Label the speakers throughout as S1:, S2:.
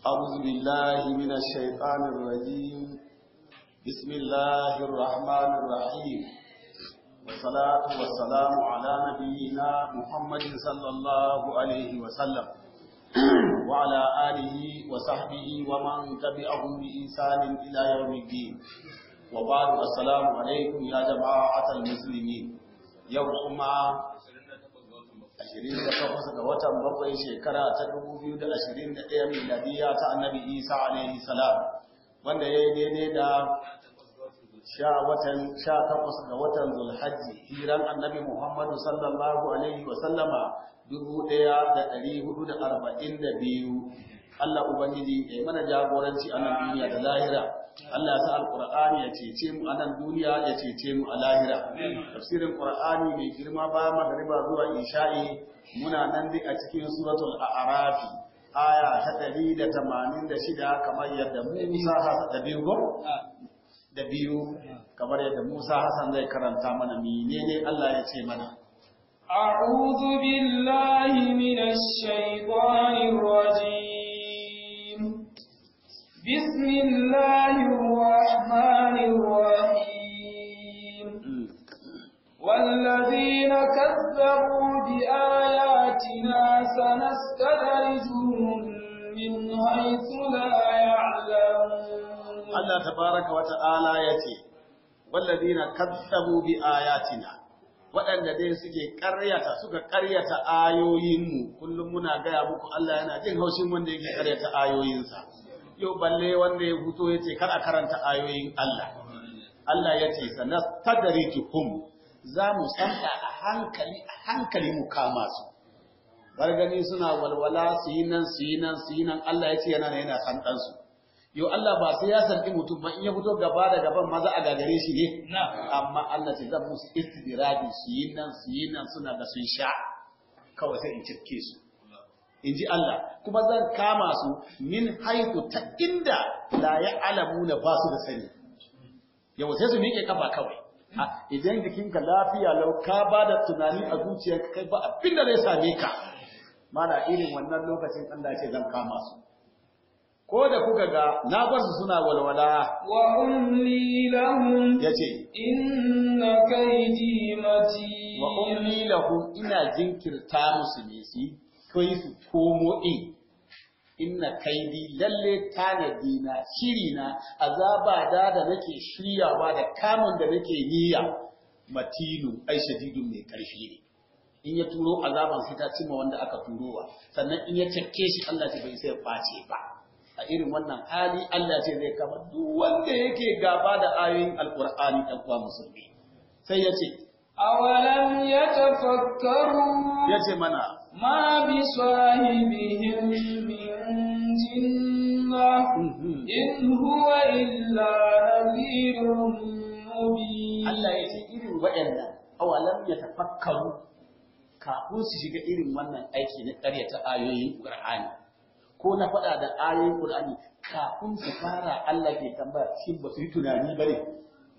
S1: أعوذ بالله من الشيطان الرجيم بسم الله الرحمن الرحيم والصلاة والسلام على نبينا محمد صلى الله عليه وسلم وعلى آله وصحبه ومن تبعهم بإحسان إلى يوم الدين وبعد السلام عليكم يا جماعة المسلمين يوم 28 ga watan bakwai shekara ta 2021 miladiya ta annabi Isa alaihi salam wanda ya yi daidai da sha watan sha takwas ga watan Zulhajji hijiran annabi Muhammadu sallallahu alaihi wa sallama dubu ɗaya da ɗari hudu da arba'in da biyu Allah Ubangiji ya mana jagoranci a nan duniya da lahira Allah ya sa alqur'ani ya cece mu a nan duniya ya cece mu a lahira tafsirin qur'ani mai girma ba magriba zuwa isha'i muna nan duk a cikin suratul a'raf aya ta 186 kamar yadda Musa da biyu go da biyu kamar yadda Musa Hassan zai karanta mana menene Allah ya ce mana
S2: أعوذ بالله من الشيطان الرجيم بسم الله الرحمن الرحيم والذين كذبوا بآياتنا سنستدرجهم من حيث لا يعلمون
S1: الله تبارك وتعالى يتي والذين كذبوا بآياتنا waɗanda dai suke ƙaryata suka ƙaryata ayoyinmu kullum muna gaya muku Allah yana jin haushin wanda yake ƙaryata ayoyinsa yau balle wanda ya fito ya ce kar a karanta ayoyin Allah. Allah ya ce sana tadarijuhum za mu sanda a hankali a hankali mu kama su. Bar gani suna walwala su yi nan su yi nan su yi nan Allah ya ce yana yana san ɗansu. Yau Allah ba sai ya sanɗi mutum ba in ya fito gaba da gaban maza a gagare shi ne. Amma Allah ce zan musu istidradi su yi nan su yi nan suna da sun sha. Kawai sai in cike su. in ji Allah kuma zan kama su min haiku ta inda la ya alamu na ba su da sani yau sai su miƙe kafa kawai idan jikinka lafiya lau ka ba da tunani a zuciyarka kai ba abin da zai same ka mana irin wannan lokacin Allah ce zan kama su ko da kuka ga na bar su suna walwala
S2: wa umli lahum
S1: yace
S2: inna kaydi matin
S1: wa umli lahum ina jinkirta musu ne su kai su komo in inna kaidi lalle tanadi na shiri na azaba da da nake shiryawa da kamun da nake niyya matinu ai shadidun mai karfi ne in ya turo azaban sai ta cimma wanda aka turowa sannan in ya cakke shi Allah ce bai sai face ba a irin wannan hali Allah ce zai kama duk wanda yake gaba da ayoyin alqur'ani dan uwa musulmi sai ya ce
S2: awalam yatafakkaru
S1: ya ce mana
S2: ما بصاحبهم من جنة إن هو إلا نذير مبين
S1: Allah ya ce irin waɗannan awalam ya tafakkaru kafin su shiga irin wannan aiki na ƙaryata ayoyin Qur'ani ko na faɗa da ayoyin Qur'ani kafin su fara Allah ke tambaya shin ba su yi tunani ba ne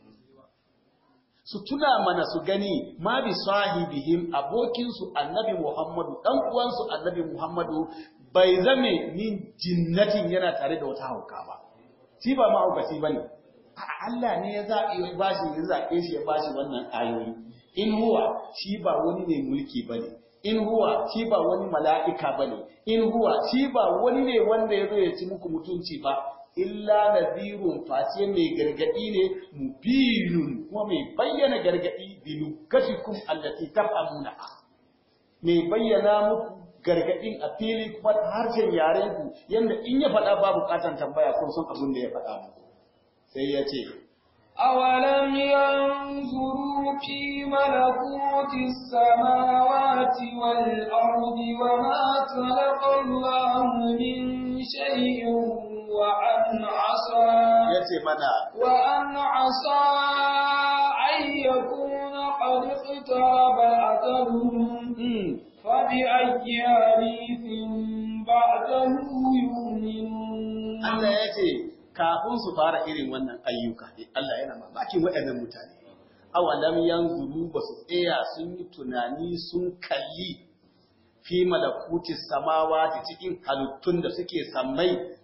S1: su tuna mana su gani ma bi sahibihim abokinsu annabi Muhammadu dan uwansu annabi Muhammadu bai zame min jinnatin yana tare da wata hauka ba shi ba mahaukaci bane Allah ne ya zaɓi ya bashi ya zaɓe shi ya bashi wannan ayoyi in huwa shi ba wani ne mulki bane in huwa shi ba wani mala'ika bane in huwa shi ba wani ne wanda ya zo ya ci muku mutunci ba illa nadhirun face mai gargadi ne mubinun kuma mai bayyana gargadi bilukatikum allati tafhamuna mai bayyana muku gargadin a fili kuma harshen yaren ku yanda in ya faɗa ba bukatan tambaya kun san abin da ya faɗa muku sai ya ce
S2: أولم ينظروا في ملكوت السماوات والأرض وما خلق الله من شيء وأن عسى
S1: yace mana
S2: وأن عسى أن يكون قد اقترب أجلهم
S1: mm,
S2: فبأي حديث بعده يؤمنون
S1: Allah ya ce kafin su fara irin wannan ayyuka Allah yana mamakin waɗannan mutane awalam yanzuru ba su tsaya sun yi tunani sun kalli fi malakuti samawa da cikin halittun da suke sammai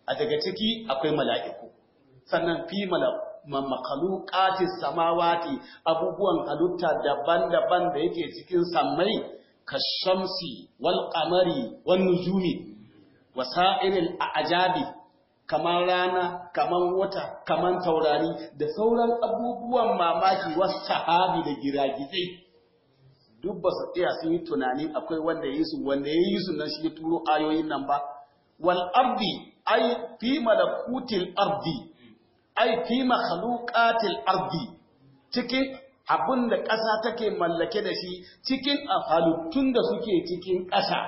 S1: a daga ciki akwai mala'iku sannan fi makalukatis samawati abubuwan halitta daban-daban da yake cikin sammai kashamsi wal qamari wan nujumi wasa'iril ajabi kamar rana kamar wata kamar taurari da sauran abubuwan mamaki wasu sahabi da giragizai duk ba su tsaya sun yi tunani akwai wanda ya yi su wanda ya yi su nan shi ya turo ayoyin nan ba wal ardi ay fi malakutil ardi ay fi makhluqatil ardi cikin abin da ƙasa take mallake da shi cikin halittun da suke cikin ƙasa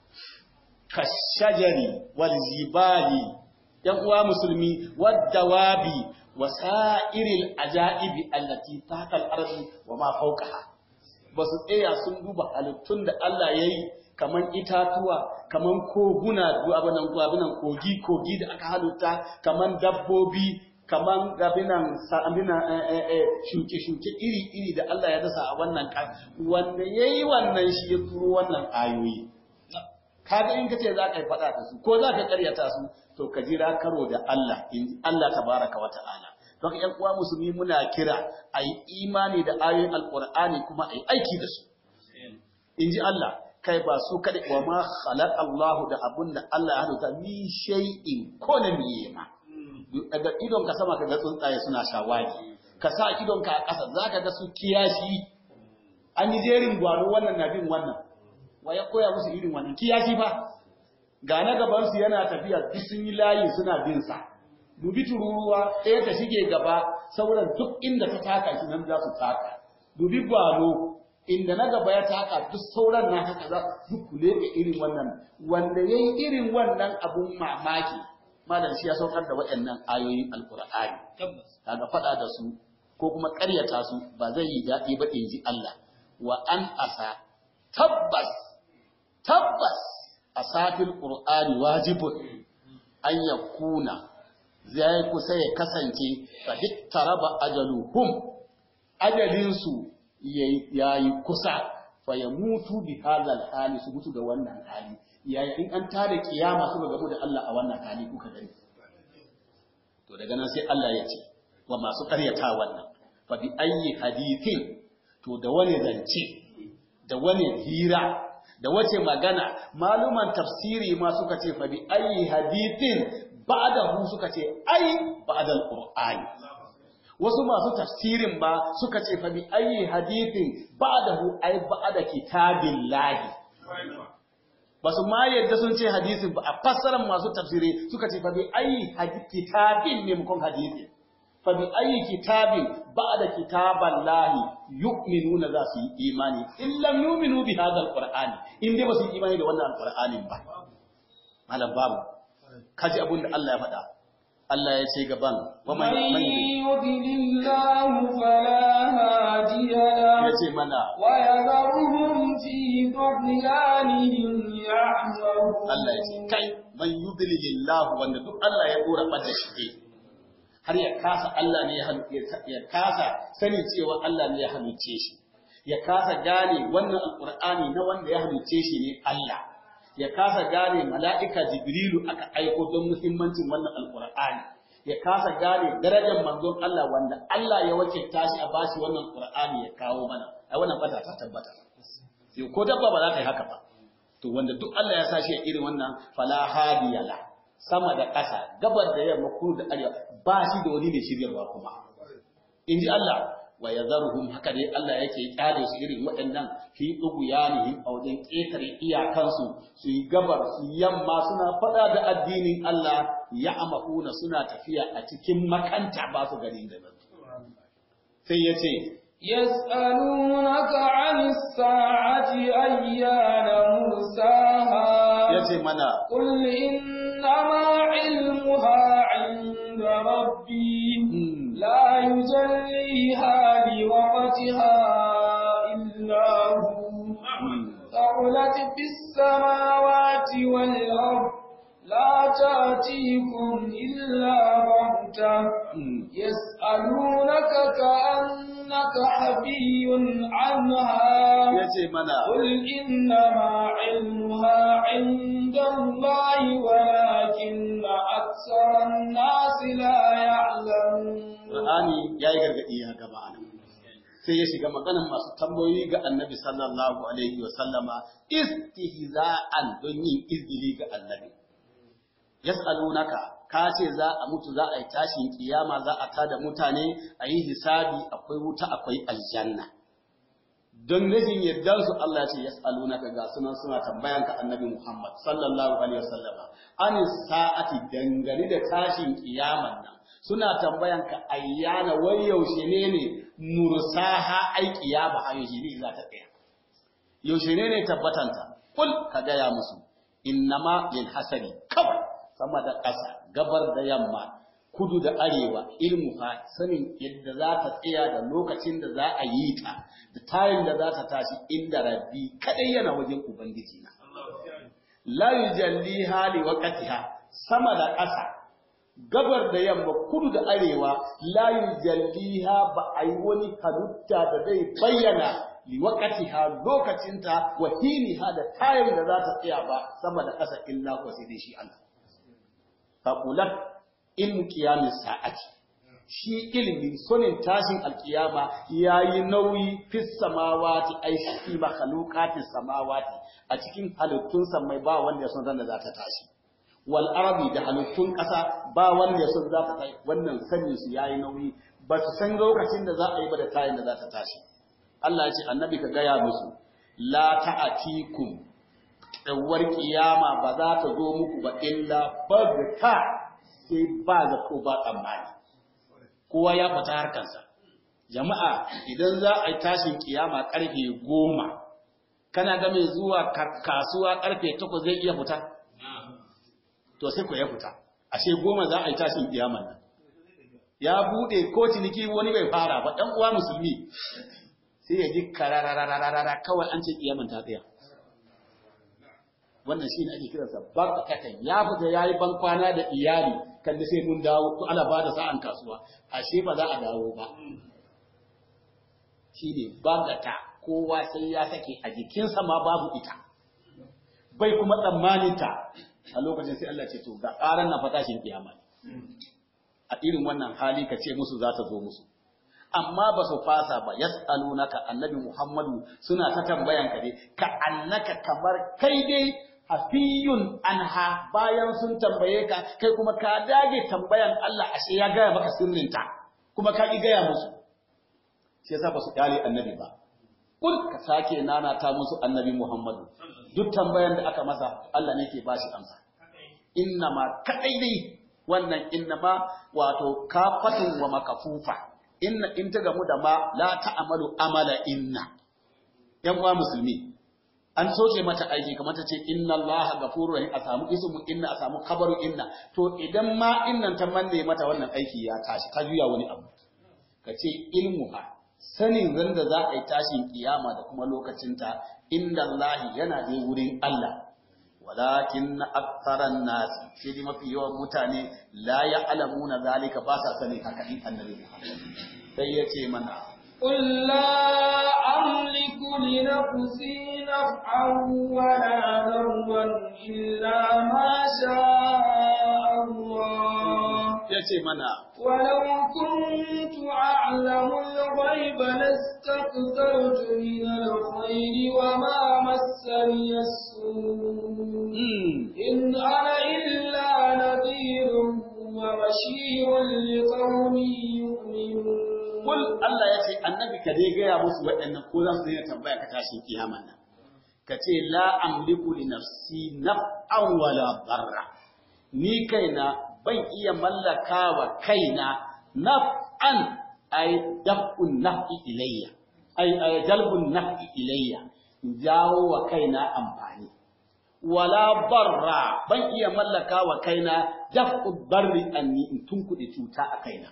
S1: kashajari wal zibali yan uwa musulmi wadawabi wasa'iril ajaibi allati tahta al-ardi wa ma fawqaha basu tsaya sun duba halittun da Allah yayi kaman itatuwa kaman koguna abinan abinan kogi kogi da aka halitta kaman dabbobi kaman gabinan sa'amina shuke shuke iri iri da Allah ya dasa a wannan wanda yayi wannan shi ya turo wannan ayoyi kaga in kace za ka yi faɗa da su ko za ka karyata su to ka jira karo da Allah in Allah tabaraka wa ta'ala don ƴan uwa musulmi muna kira a yi imani da ayoyin alqur'ani kuma a yi aiki da su in ji Allah kai ba su kada wa ma khalaq Allah da abun da Allah ya halitta mi shay'in ko na miye ma daga idon ka sama kaga tsuntsaye suna shawagi ka sa idon ka a ƙasa zaka ga su kiyashi an yi jerin gwaro wannan na bin wannan wa ya koya musu irin wannan kiyashi fa ga na gaban su yana tafiya duk sun yi layi suna bin sa dubi tururuwa ɗaya ta shige gaba sauran duk inda ta taka shi nan za su taka dubi gwalo inda na gaba ya taka duk sauran na haka za duk kule da irin wannan wanda yayi irin wannan abun mamaki malam shi ya saukar da waɗannan ayoyin alqur'ani kaga faɗa da su ko kuma ƙaryata su ba zai yi daɗi ba in ji Allah wa an asa tabbas tabbas a safin ƙur'ani wajibun an ya kuna zai kusa ya kasance fa duk taraba ajaluhum ajalinsu ya yi kusa fa ya mutu bi halal hali su mutu da wannan hali yayin in an tada kiyama suka gamu da Allah a wannan hali kuka gani to daga nan sai Allah ya ce wa masu karyata wannan fa bi ayyi hadithin to da wani zance da wani hira da wace magana maluman tafsiri ma suka ce fa bi ayi hadithin ba'dahu suka ce ai ba'dal qur'ani wasu masu tafsirin ba suka ce fa bi ayi hadithin ba'dahu ai ba'da kitabillahi basu ma yadda sun ce hadisin ba a fassarar masu tafsiri suka ce fa bi ayi kitabin ne mukon hadisin fa bi ayi kitabin ba'da kitaballahi yu'minuna za su yi imani in lam yu'minu bi hadha alqur'ani in dai ba su yi imani da wannan alqur'anin ba malam babu kaji abun da Allah ya faɗa Allah ya ce gaban wa man
S2: yudlillahu fala hadiya
S1: ya ce mana
S2: wa yadharuhum fi dhillanihim ya'mahu
S1: Allah ya ce kai man yudlilillahu wanda duk Allah ya dora bada shi har ya kasa Allah ne ya kasa sani cewa Allah ne ya halicce shi ya kasa gane wannan alqur'ani na wanda ya halicce shi ne Allah ya kasa gane mala'ika jibrilu aka aiko don muhimmancin wannan alqur'ani ya kasa gane darajar manzon Allah wanda Allah ya wakilta shi a bashi wannan qur'ani ya kawo mana ai wannan bata ta tabbata sai ko dabba ba za ta yi haka ba to wanda duk Allah ya sa shi a irin wannan fala hadiyala sama da ƙasa gabar da yamma kudu da arewa ba shi da wani mai shiryarwa kuma in ji Allah wa ya zarhum haka dai Allah yake kyale su irin waɗannan fi ɗuguyanihim a wajen ƙetare iyakansu su yi gabar su yamma suna faɗa da addinin Allah ya amahuna suna tafiya a cikin makanta ba su gani da nan sai ya ce
S2: يسألونك عن الساعة أيان مرساها
S1: ya ce mana
S2: قل إنما علمها عند ربي
S1: hmm,
S2: لا يجليها لوقتها إلا هو
S1: hmm,
S2: ثقلت في السماوات والأرض لا تأتيكم إلا بغتة
S1: hmm.
S2: يسألونك كأنك حفي عنها
S1: ya ce mana
S2: قل إنما علمها عند الله ولكن أكثر الناس لا يعلمون
S1: Qur'ani yayi gargadi ya gaba anan sai ya shiga maganan masu tambayoyi ga Annabi sallallahu alaihi wa sallama istihza'an don yin izgili ga Annabi yas'alunaka ka ce za a mutu za a yi tashin kiyama za a tada mutane a yi hisabi akwai wuta akwai aljanna don rashin yardar su Allah ya ce yas'alunaka ga sunan suna tambayan ka annabi Muhammad sallallahu alaihi wasallama an sa'ati dangane da tashin kiyaman nan suna tambayan ka ayyana wai yaushe ne ne mursaha ai kiyama a yaushe ne za ta tsaya yaushe ne ne tabbatanta kul ka gaya musu innama lil hasari kawai sama da ƙasa gabar da yamma kudu da arewa ilmu fa sanin yadda za ta tsaya da lokacin da za a yi ta da tayin da za ta tashi inda rabbi kadai yana wajen ubangiji na la yujalli hali waqtiha sama da ƙasa gabar da yamma kudu da arewa la yujalliha ba a yi wani halitta da zai bayyana li waqtiha lokacinta wa hiniha da tayin da za ta tsaya ba sama da ƙasa illa ko sai dai shi Allah faqulat ilmu qiyamis sa'ati shi ilimin sonin tashin alkiyama yayi nauyi fis samawati ai fi makhluqatis samawati a cikin halittun samai ba wanda ya san da za ta tashi wal arabi da halittun ƙasa ba wanda ya san za ta tashi wannan sanin su yayi nauyi ba su san lokacin da za a yi ba da tayin da za ta tashi Allah ya ce annabi ka gaya musu la ta'atikum tsawar kiyama ba za ta zo muku ba illa bagta sai ba da ko ba tsammani kowa ya fita harkarsa jama'a idan za a yi tashin kiyama karfe goma kana ga mai zuwa kasuwa karfe takwas zai iya fita to sai ku ya fita ashe goma za a yi tashin kiyama nan ya bude ko ciniki wani bai fara ba dan uwa musulmi sai ya ji kararararara kawai an ce kiyaman ta tsaya wannan shi ne ake kiransa barkatan ya fita ya yi bankwana da iyali kalli sai mun dawo to ana ba da sa'an kasuwa ashe ba za a dawo ba shi ne bagata kowa sai ya sake a jikinsa ma babu ita bai kuma tsammanin ta a lokacin sai Allah ce to ga ƙaran na fatashin kiyama a irin wannan hali ka ce musu za ta zo musu amma ba su fasa ba yas'alunaka annabi Muhammadu suna ta tambayan ka dai ka annaka kamar kai dai hafiyun anha bayan sun tambaye ka kai kuma ka dage tambayan Allah ashe ya gaya maka sirrinta kuma ka ki gaya musu sai yasa ba su kyale annabi ba kul ka sake nana ta musu annabi Muhammadu duk tambayan da aka masa Allah ne ke ba shi amsa innama kadai dai wannan innama wato kafatun wa makafufa inna in ta gamu da ma la ta'amalu amala inna yan uwa musulmi an soke mata aiki kamar ta ce inna Allah ghafurur rahim a samu ismu inna a samu khabaru inna to idan ma innan ta manne mata wannan aiki ya tashi ta juya wani abu ka ce ilmuha sanin ran da za a yi tashin kiyama da kuma lokacinta inda Allah yana da wurin Allah walakin aktharan nas sai dai mafi yawan mutane la ya'lamuna zalika ba sa sani haka in annabi Muhammad sai yace mana
S2: قل لا أملك لنفسي نفعا ولا ضرا إلا ما شاء الله
S1: yace mana
S2: ولو كنت أعلم الغيب لاستكثرت من الخير وما مسني السوء إن أنا إلا نذير وبشير لقوم يؤمنون
S1: Kul Allah ya ce annabi ka dai gaya musu waɗannan ko za su daina tambaya ka tashin kiyama nan. Ka ce la amliku li nafsi naf'an wala darra. Ni kaina ban iya mallaka wa kaina naf'an ay daf'un naf'i ilayya. Ay ay jalbun naf'i ilayya. Jawo wa kaina amfani. Wala barra ban iya mallaka wa kaina daf'u darri anni in tunkuɗe cuta a kaina.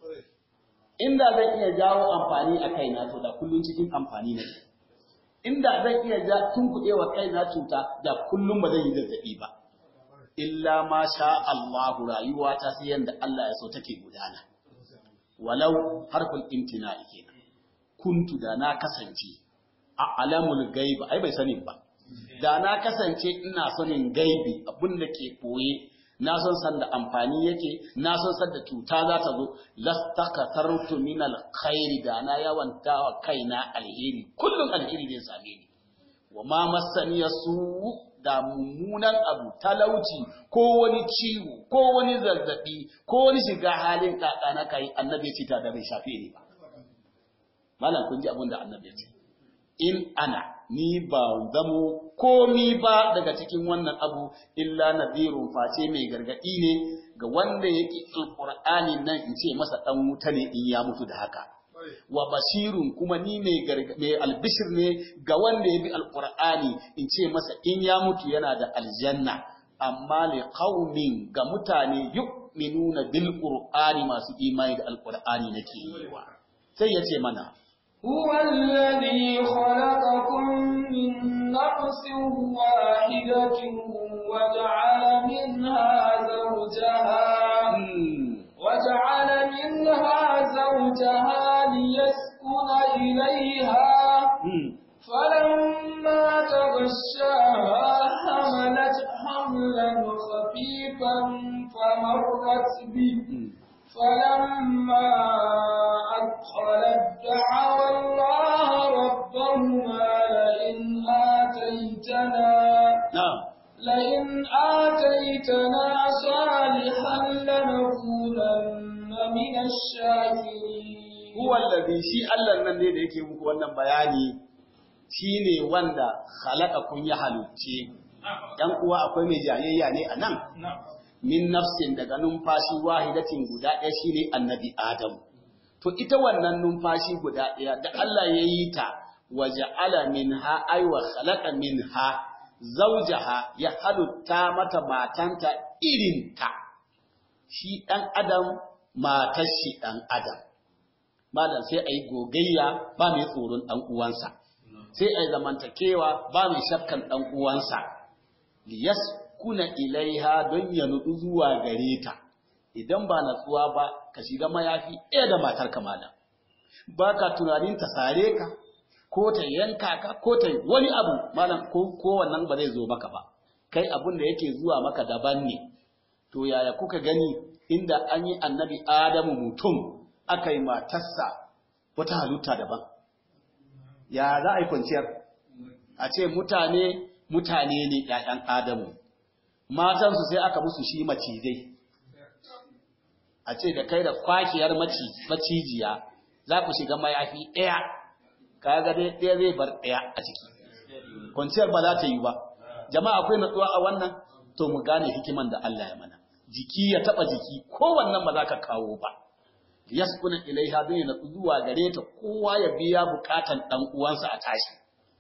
S1: inda zan iya jawo amfani a kaina to da kullun cikin amfani ne inda zan iya ja tunkuɗe wa kaina cuta da kullum ba zan yi zazzaɓi ba illa ma sha Allah rayuwa ta sai yanda Allah ya so take gudana walau harful imtina'i kenan kuntu da na kasance a alamul gaiba ai bai sani ba da na kasance ina sanin gaibi abin da ke koye na san san da amfani yake na san san da cuta za ta zo lastakathartu min alkhairi da na yawanta wa kaina alheri kullum alheri zai same ni wa ma masani su da mummunan abu talauci ko wani ciwo ko wani zazzabi ko wani shiga halin kaka na kai annabi ce ta da bai shafe ni ba malam kun ji abin da annabi ya ce in ana ni ba zamo komi ba daga cikin wannan abu illa nadirun face mai gargadi ne ga wanda yake alqur'ani nan in ce masa dan wuta ne in ya mutu da haka wa bashirun kuma ni mai mai albishir ne ga wanda ya bi alqur'ani in ce masa in ya mutu yana da aljanna amma li qaumin ga mutane yu'minuna bil qur'ani masu imani da alqur'ani nake yi wa sai ya ce mana
S2: هو الذي خلقكم من نفس واحدة وجعل منها زوجها وجعل منها زوجها ليسكن إليها فلما تغشاها حملت حملا خفيفا فمرت به فلما أدخلت دعوا الله ربهما لئن آتيتنا
S1: na'am
S2: لئن آتيتنا صالحا لنكونن من الشاكرين
S1: huwa allazi shi Allah nan ne da yake muku wannan bayani shine wanda khalaqa kun ya halicce dan uwa akwai mai jayayya ne a nan min nafsin daga numfashi wahidatin guda ɗaya shine annabi Adam to ita wannan numfashi guda ɗaya da Allah ya yi ta waja'ala minha ay wa khalaqa minha zawjaha ya halitta mata matanta irinta shi ɗan adam matar shi ɗan adam malam sai a yi gogayya ba mai tsoron ɗan uwansa sai a yi zamantakewa ba mai shakkan ɗan uwansa liyas kuna ilaiha don ya nudu zuwa gare ta idan ba natsuwa ba ka shiga mayafi ɗaya da matar ka malam ba ka tunanin ta sare ka ko ta yanka ka ko ta wani abu malam ko ko wannan ba zai zo maka ba kai abun da yake zuwa maka daban ne to yaya kuka gani inda an yi annabi adamu mutum aka yi matarsa wata halitta daban ya za a yi kwanciyar a ce mutane mutane ne ‘ya'yan adamu matansu sai aka musu shi macizai a ce da kai da kwakiyar macijiya za ku shiga mayafi ɗaya kaga dai ɗaya zai bar ɗaya a ciki kwanciyar ba za ta yi ba jama'a akwai natsuwa a wannan to mu gane hikiman da Allah ya mana jiki ya taba jiki ko wannan ba za ka kawo ba yaskuna ilaiha don ya natsu zuwa gare ta kowa ya biya bukatan dan uwansa a tashi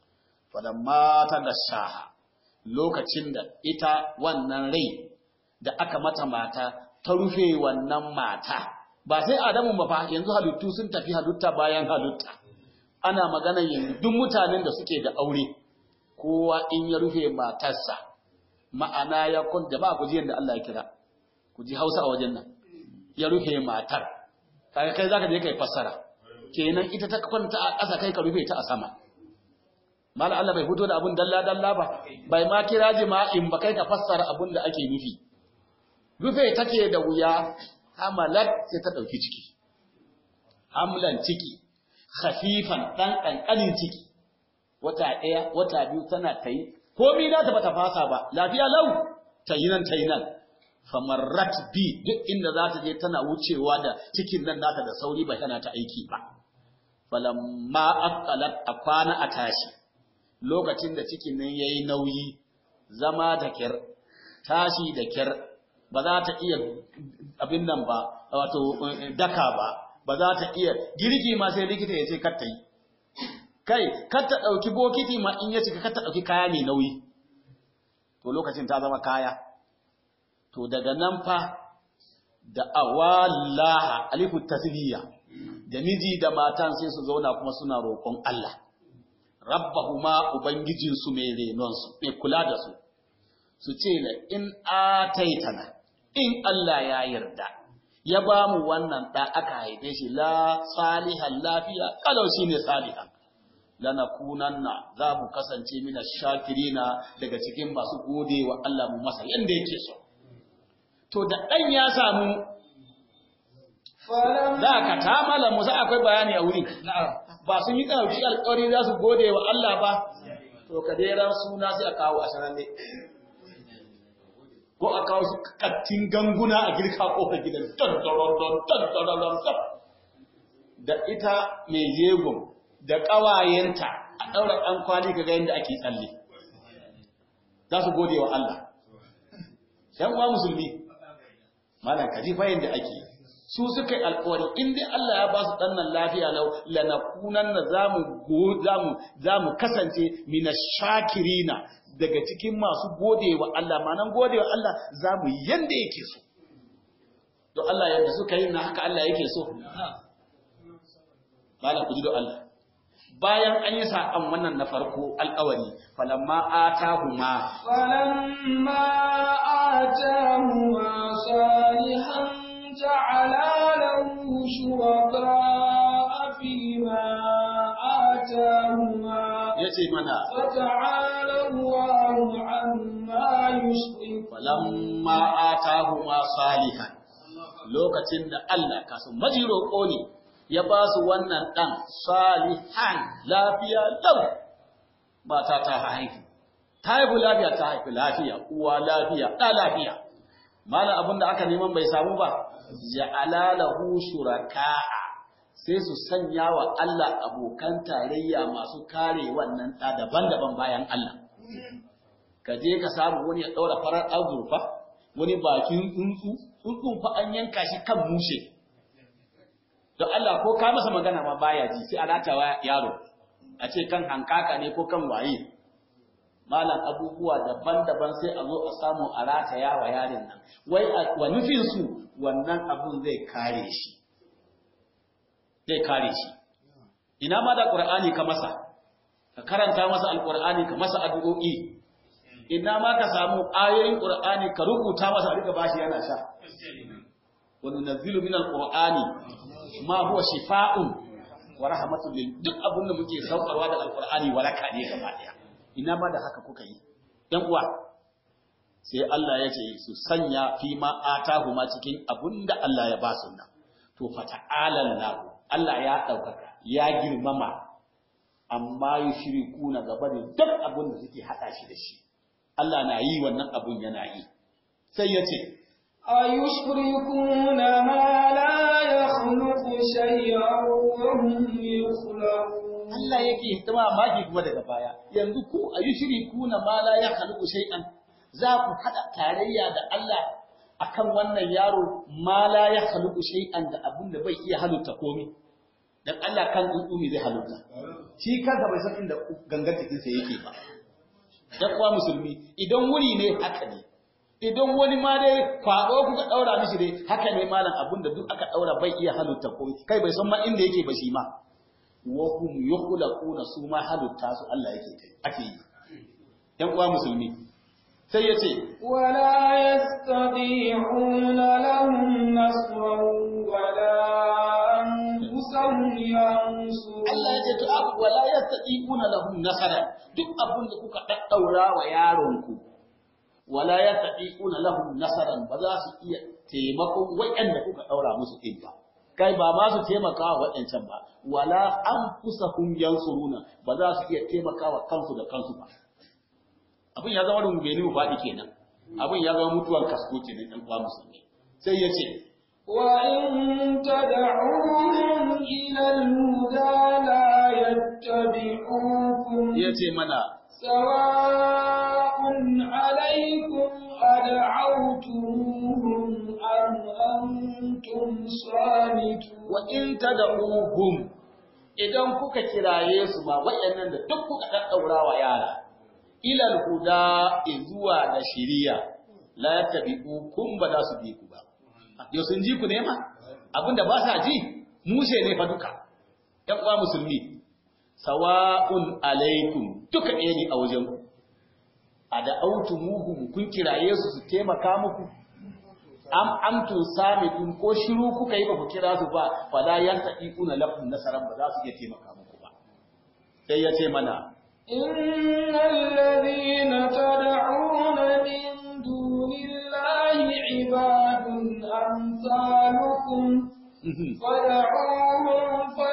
S1: falamma ta gashaha lokacin da ita wannan rai da aka mata mata ta rufe wannan mata ba sai Adamu ba fa yanzu halittu sun tafi halitta bayan halitta ana magana yanzu duk mutanen da suke da aure kowa in ya rufe matarsa ma'ana ya kun jama'a ku ji yadda Allah ya kira ku ji Hausa a wajen nan ya rufe matar kaga kai zaka je kai fassara kenan ita ta kwanta a ƙasa kai ka rufe ta a sama mala Allah bai fito da abun dalla dalla ba bai ma kira jima'in ba kai ka fassara abun da ake nufi rufe take da wuya hamalat sai ta dauki ciki hamlan ciki khafifan dan kankanin ciki wata ɗaya wata biyu tana ta yi komi na ta bata fasa ba lafiya lau ta yi nan ta yi nan famarrat bi duk inda za ta je tana wucewa da cikin nan nata da sauri ba tana ta aiki ba falamma aqalat a kwana a tashi lokacin da cikin nan yayi nauyi zama da kyar tashi da kyar ba za ta iya abin nan ba wato daka ba ba za ta iya girki ma sai likita ya ce kar ta yi kai kar ta ɗauki bokiti ma in ya cika kar ta ɗauki kaya mai nauyi to lokacin ta zama kaya to daga nan fa da awallaha alifu tasbiya da miji da matan sai su zauna kuma suna roƙon Allah rabbahuma ubangijin su mai renon su mai kula da su su ce la in ataitana in Allah ya yarda ya ba mu wannan da aka haife shi la salihan lafiya kalau shine salihan lanakunanna za mu kasance mina shakirina daga cikin masu gode wa Allah mu masa yanda yake so to da ɗan ya samu
S2: فلما
S1: za ka tamala musa akwai bayani a wurin ba sun yi ɗauki alƙawari za su gode wa Allah ba to ka dai ran suna sai a kawo a sananne ko a kawo su kattin ganguna a girka kofar gidan don don don don don don don da ita mai jegon da ƙawayenta a ɗaura ɗan kwali ga yadda ake tsalle za su gode wa Allah ‘yan uwa musulmi malam ka ji fa yadda ake su suka yi alƙawari in dai Allah ya ba su ɗannan lafiya lau lanakunan na za mu kasance mina shakirina daga cikin masu gode wa Allah manan gode wa Allah za mu yi yadda yake so don Allah yadda suka yi na haka Allah yake so malam ku ji don Allah bayan an yi saƙon wannan na farko alƙawari falamma atahuma
S2: فلما آتاهما صالحا جعلا له شركاء فيما آتاهما
S1: yace mana
S2: فتعالى الله عما يشركون
S1: falamma atahuma salihan lokacin da Allah kasu majiro ne ya ba su wannan dan salihan lafiya lau mata ta haihu ta haihu lafiya ta haifi lafiya uwa lafiya ɗa lafiya malam abin da aka neman bai samu ba ja'ala lahu shuraka'a sai su sanya wa Allah abokan tarayya masu kare wannan ɗa daban-daban bayan Allah ka je ka samu wani ya ɗaura farar azurfa wani bakin tsuntsu tsuntsun fa an yanka shi kan mushe don Allah ko ka masa magana ma baya ji sai a ratawa yaro a ce kan hankaka ne ko kan waye malam abubuwa daban-daban sai a zo a samu a rataya wa yarin nan wai wa nufin su wannan abun zai kare shi zai kare shi ina ma da qur'ani ka masa ka karanta masa alqur'ani ka masa addu'o'i ina ma ka samu ayoyin qur'ani ka rubuta masa a riga bashi yana sha wa nunazzilu min alqur'ani ma huwa shifaa'un wa rahmatun lil duk abin da muke saukarwa da alqur'ani waraka ne gaba daya ina ma da haka kuka yi dan uwa sai Allah ya ce su sanya fi ma atahuma cikin abin da Allah ya ba su nan to fata'alan lahu Allah ya ɗaukaka ya girmama amma yushrikuna gaba da duk abin da suke hada shi da shi Allah na yi wannan abun yana yi sai ya ce
S2: أيشركون ما لا يخلق شيئا وهم يخلقون
S1: Allah yake hidima maki kuma daga baya yanzu ku ayushrikuna ma la yakhluqu shay'an za ku hada tarayya da Allah akan wannan yaro ma la yakhluqu shay'an da abun da bai iya halitta komai dan Allah kan tsuntsu ne zai halitta shi kansa bai san inda gangan jikinsa yake ba dan uwa musulmi idan wuri ne haka ne idan wani ma dai kwado kuka daura mishi dai haka ne malam abun da duk aka daura bai iya halitta komai kai bai san ma inda yake ba shi ma wa hum yukhlaquna su ma halitta su Allah yake ake yi dan uwa musulmi sai yace
S2: ولا يستطيعون لهم نصرا ولا أنفسهم ينصرون
S1: Allah ya ce to abu wala yastatiquna lahum nasara duk abun da kuka daddaura wa yaron ku wala yastatiquna lahum nasaran ba za su iya taimakon waɗanda kuka daura musu din ba kai ba ma su taimaka wa waɗancan ba wala anfusahum yansuruna ba za su iya taimaka wa kansu da kansu ba abin ya zama rungumi mu faɗi kenan abin ya zama mutuwar kasko kenan ɗan uwa musulmi sai ya ce
S2: وإن تدعوهم إلى الهدى لا يتبعوكم
S1: ya ce mana
S2: سواء عليكم أدعوتموهم أم أنتم صامتون
S1: wa in tad'uhum idan kuka kiraye su ma wayannan da duk kuka daddaura wa yara ilal huda zuwa da shiriya la tabi'ukum ba za su bi ku ba yau sun ji ku ne ma abinda ba sa ji mushe ne fa duka ɗan uwa musulmi sawa'un alaikum duka ɗaya ne a wajen ku a da autumuhum kun kiraye su su taimaka muku am amtun samitun ko shiru kuka yi ba ku kira su ba fala yantaquna lakum nasaran ba za su iya taimaka muku ba sai ya ce mana
S2: إن الذين تدعون من دون الله عباد أمثالكم فدعوهم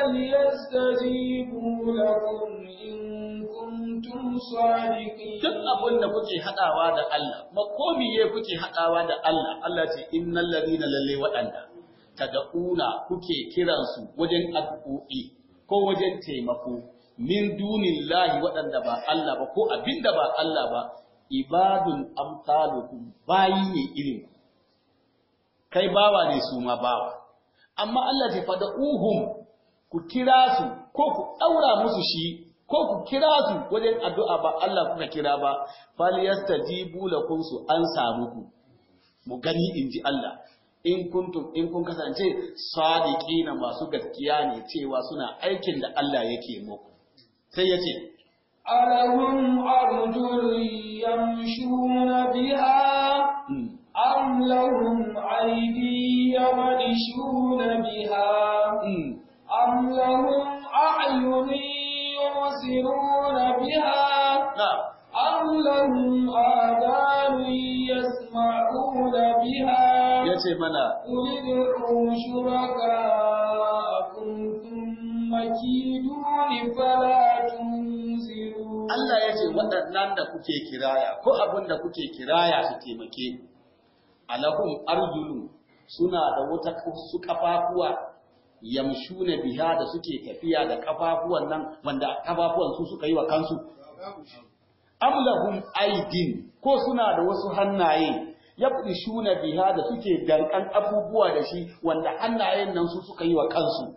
S2: فليستجيبوا لكم إن كنتم صادقين
S1: duk abin da kuke haɗawa da Allah, makomiye kuke haɗawa da Allah, Allah ce innal ladina lalle waɗanda tad'una kuke kiransu wajen addu'o'i ko wajen taimako min dunillahi waɗanda ba Allah ba ko abinda ba Allah ba ibadun amsalukum bayi ne irin ku kai bawa ne su ma bawa amma Allah ce fad'uhum ku kira su ko ku daura musu shi ko ku kira su wajen addu'a ba Allah kuka kira ba falyastajibu lakum su an samu ku mu gani inji Allah in kuntum in kun kasance sadiqina masu gaskiya ne cewa suna aikin da Allah yake muku sai ya ce
S2: ألهم أرجل يمشون بها أم لهم أيدي يبطشون بها أم لهم أعين يبصرون بها أم لهم آذان يسمعون بها
S1: ya ce mana
S2: قل ادعوا شركاءكم ثم كيدون فلا تنزلون
S1: Allah ya ce waɗannan da kuke kiraya ko abin da kuke kiraya su taimake ku alahum arjulu suna da wata su kafafuwa yamshuna biha da suke tafiya da kafafuwan nan wanda kafafuwan su suka yi wa kansu am lahum aidin ko suna da wasu hannaye yabdishuna biha da suke dankan abubuwa da shi wanda hannayen nan su suka yi wa kansu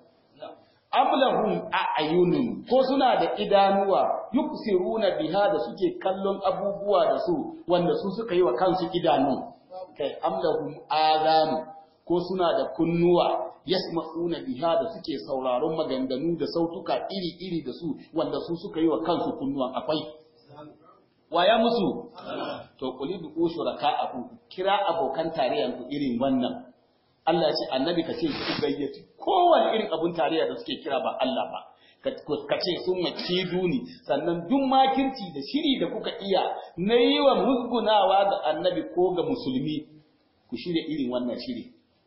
S1: ablahum a'yunun ko suna da idanuwa yubsiruna biha da suke kallon abubuwa da su wanda su suka yi wa kansu idanu kai amlahum azanu ko suna da kunnuwa yasma'una biha da suke sauraron maganganu da sautuka iri-iri da su wanda su suka yi wa kansu kunnuwan akwai waya musu to kuli bi ushuraka aku kira abokan tarayyan ku irin wannan Allah ya ce annabi ka ce ku gayyaci kowane irin abun tarayya da suke kira ba Allah ba ka ce sun maki duni sannan duk makirci da shiri da kuka iya na yi wa musgunawa ga annabi ko ga musulmi ku shirya irin wannan shiri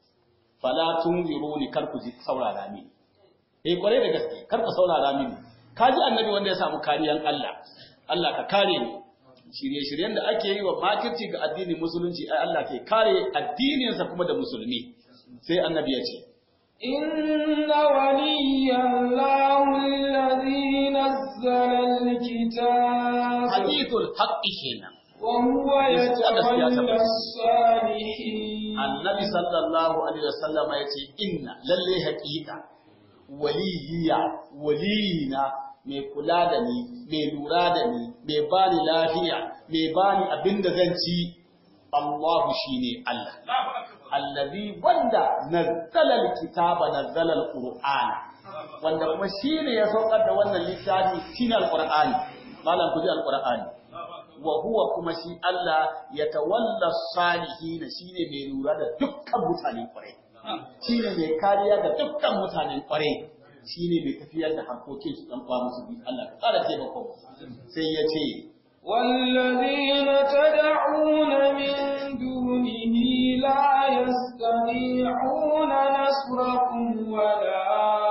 S1: fala tunziruni kar ku ji saurara mini eh kwarai da gaske kar ku saurara mini ka ji annabi wanda ya samu kariyan Allah Allah ka kare ni shirye-shiryen da ake yi wa makirci ga addinin musulunci ai Allah ke kare addininsa kuma da musulmi sai annabi ya ce
S2: إن ولي الله الذي نزل الكتاب
S1: hadithul haqqi kenan
S2: وهو يتولى الصالحين
S1: annabi sallallahu alaihi wasallama ya ce inna lalle haƙiƙa waliyya waliyina mai kula da ni mai lura da ni mai bani lafiya mai bani abin da zan ci Allahu shine Allah allazi wanda nazzala alkitaba nazzala alqur'ana wanda kuma shine ya saukar da wannan littafi shine alqur'ani malam ku ji alqur'ani wa huwa kuma shi Allah ya tawalla salihin shine mai lura da dukkan mutanen kwarai shine mai kariya ga dukkan mutanen kwarai shine mai tafiyar da harkokin su dan kwa musu bi Allah ka kara taimako sai ya ce
S2: والذين تدعون من دونه لا يستطيعون نصركم ولا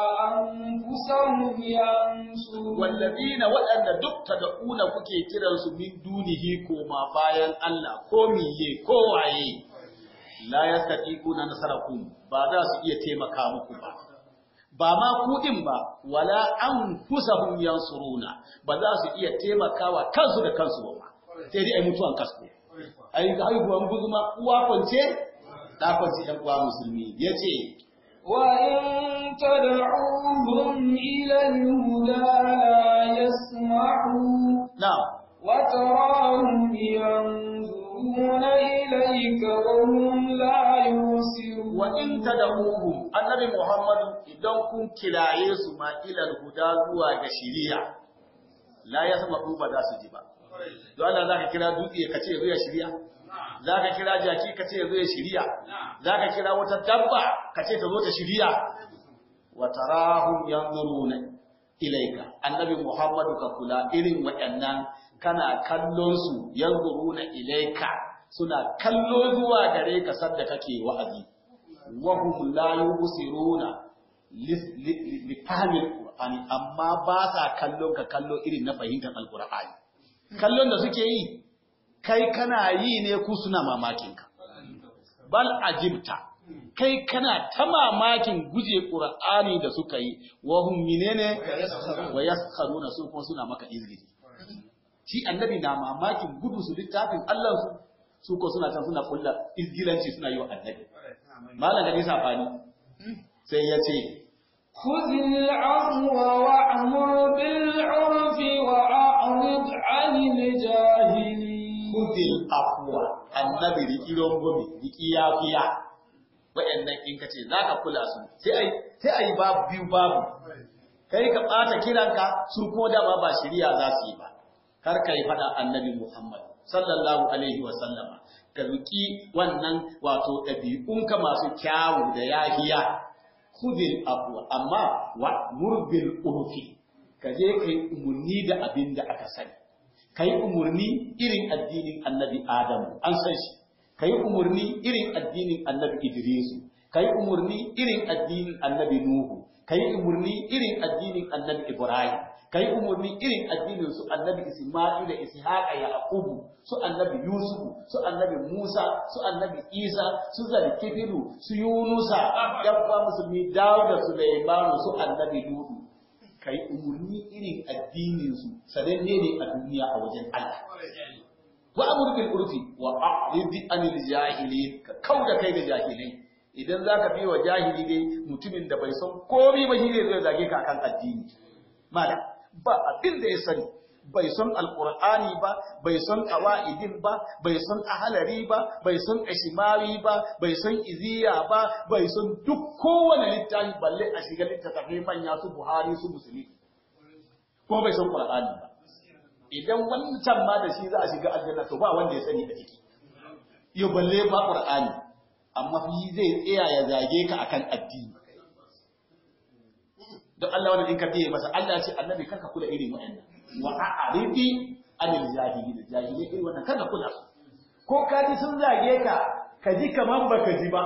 S2: أنفسهم ينصرون
S1: wallazina waɗanda duk tad'una kuke kiransu min dunihi koma bayan Allah ko miye ko waye la yastatiquna nasarakum ba za su iya taimaka muku ba ba ma kuɗin ba wala anfusahum yansuruna ba za su iya taimakawa kansu da kansu ba sai dai ai mutuwan kasko ai haihuwan guzuma uwa kwance da kwance ɗan uwa musulmi yace
S2: وإن تدعوهم إلى الهدى لا يسمعوا
S1: na'am
S2: وتراهم ينظرون إليك وهم لا يبصرون
S1: wa in tad'uhum annabi Muhammad idan kun kiraye su ma ilal huda zuwa ga shiriya la yasma'u ba za su ji ba don Allah zaka kira dutse ka ce zo ya shiriya zaka kira jaki ka ce zo ya shiriya zaka kira wata dabba ka ce ta zo ta shiriya wa tarahum yanzuruna ilaika annabi Muhammadu ka kula irin waɗannan kana kallon su yanzuruna ilaika suna kallo zuwa gare ka sadda kake wa'azi wa hum la yubsiruna li fahmil qur'ani amma ba sa kallon ka kallo irin na fahimtar alqur'ani kallon da suke yi kai kana yi ne ku suna mamakin ka bal ajibta kai kana ta mamakin guje qur'ani da suka yi wa hum minene wa yaskharuna su kuma suna maka izgidi shi annabi na mamakin gudu su littafin Allah su su ko suna can suna kulla izgilanci suna yi wa annabi malam gani safani sai ya ce
S2: خذ العفو وأمر بالعرف وأعرض عن الجاهلين
S1: kudil afwa annabi riki rongomi riki yafiya wayannan in kace zaka kula su sai ai sai ai babu biyu babu kai ka bata kiranka su ko da ba ba shari'a za su yi ba kar kai fada annabi Muhammad sallallahu alaihi wa sallama ka riki wannan wato ɗabi'unka masu kyawu da yahiya khudil afwa amma wa murbil urfi ka je kai umurni da abin da aka sani kai umurni irin addinin annabi Adamu an san shi kai umurni irin addinin annabi Idrisu kai umurni irin addinin annabi Nuhu kai umurni irin addinin annabi Ibrahim kai umurni irin addinin su annabi Isma'il da Ishaqa Yaqubu su annabi Yusuf su annabi Musa su annabi Isa su Zalkifilu su Yunusa dabba musulmi Dawud da Sulaiman su annabi Lutu kai umurni irin addinin su sananne ne a duniya a wajen Allah wa amur bil urfi wa a'rid anil jahilin ka kauda kai da jahilai idan zaka bi wa jahili dai mutumin da bai san komai ba shi ne zai zage ka kan addini malam ba abin da ya sani bai san alqur'ani ba bai san qawaidin ba bai san ahalari ba bai san ashimari ba bai san iziya ba bai san duk kowane littafi balle a shiga littattafai manya su buhari su musulmi ko bai san qur'ani ba idan wancan ma da shi za a shiga aljanna to ba wanda ya sani a ciki yo balle ba qur'ani amma fi zai tsaya ya zage ka akan addini don Allah wanda in ka biye masa Allah ce annabi karka kula irin wa'annan wa a'ridi anil jahilin jahilin irin wannan karka kula su ko ka ji sun zage ka ka ji kaman baka ji ba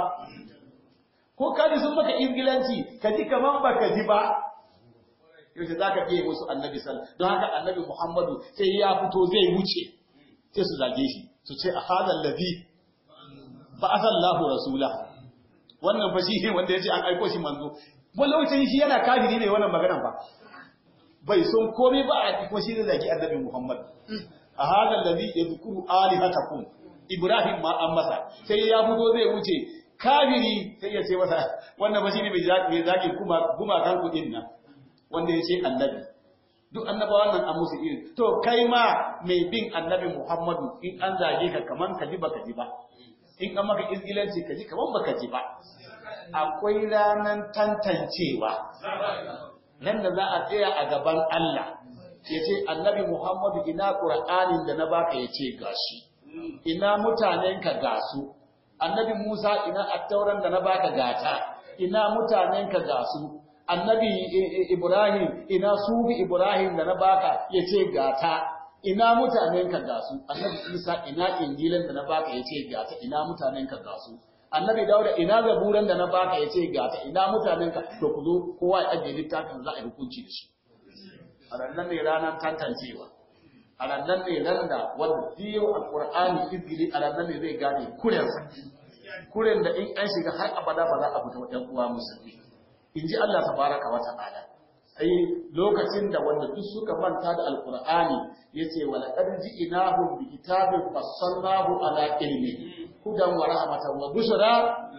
S1: ko ka ji sun maka ingilanci ka ji kaman baka ji ba yaushe za ka biye musu annabi sallallahu don haka annabi muhammadu sai ya fito zai wuce sai su zage shi su ce a hadal ladhi ba'athallahu rasula wannan fa shi ne wanda yace an aiko shi manzo wani lokacin shi yana kafiri ne wannan maganar ba bai son komai ba a kuma shi ne zaki annabi Muhammad a hadal ladhi yadhkuru alihatakum Ibrahim ma an masa sai ya fito zai wuce kafiri sai ya ce masa wannan ba shi ne mai zaki kuma kuma kan ku din nan wanda ya ce annabi duk annabawan nan an musu iri to kai ma mai bin annabi Muhammadu in an zage ka kaman ka ji baka ji ba in an maka izgilanci ka ji kaman baka ji ba akwai ranan tantancewa nan da za a tsaya a gaban Allah ya ce annabi Muhammadu ina Qur'anin da na baka ya ce gashi ina mutanenka gasu annabi Musa ina attauran da na baka gata ina mutanenka gasu annabi Ibrahim ina su Ibrahim da na baka ya ce gata ina mutanenka gasu annabi Isa ina injilan da na baka ya ce gata ina mutanenka gasu annabi Dawuda ina zaburan da na baka ya ce gata ina mutanenka to ku zo kowa ya ajiye littafin za a yi hukunci da shi a rannan ne ranar tantancewa a rannan ne ran da wanda biyo alqur'ani izgili a rannan ne zai gane kurensa kuren da in an shiga har abada ba za a fita wa ɗan uwa musulmi in ji Allah tabaraka wa ta'ala ai lokacin da wanda duk suka manta da alqur'ani yace wa laqad ji'nahum bi kitabin fassalnahu ala ilmi hudan wa rahmatan wa bushra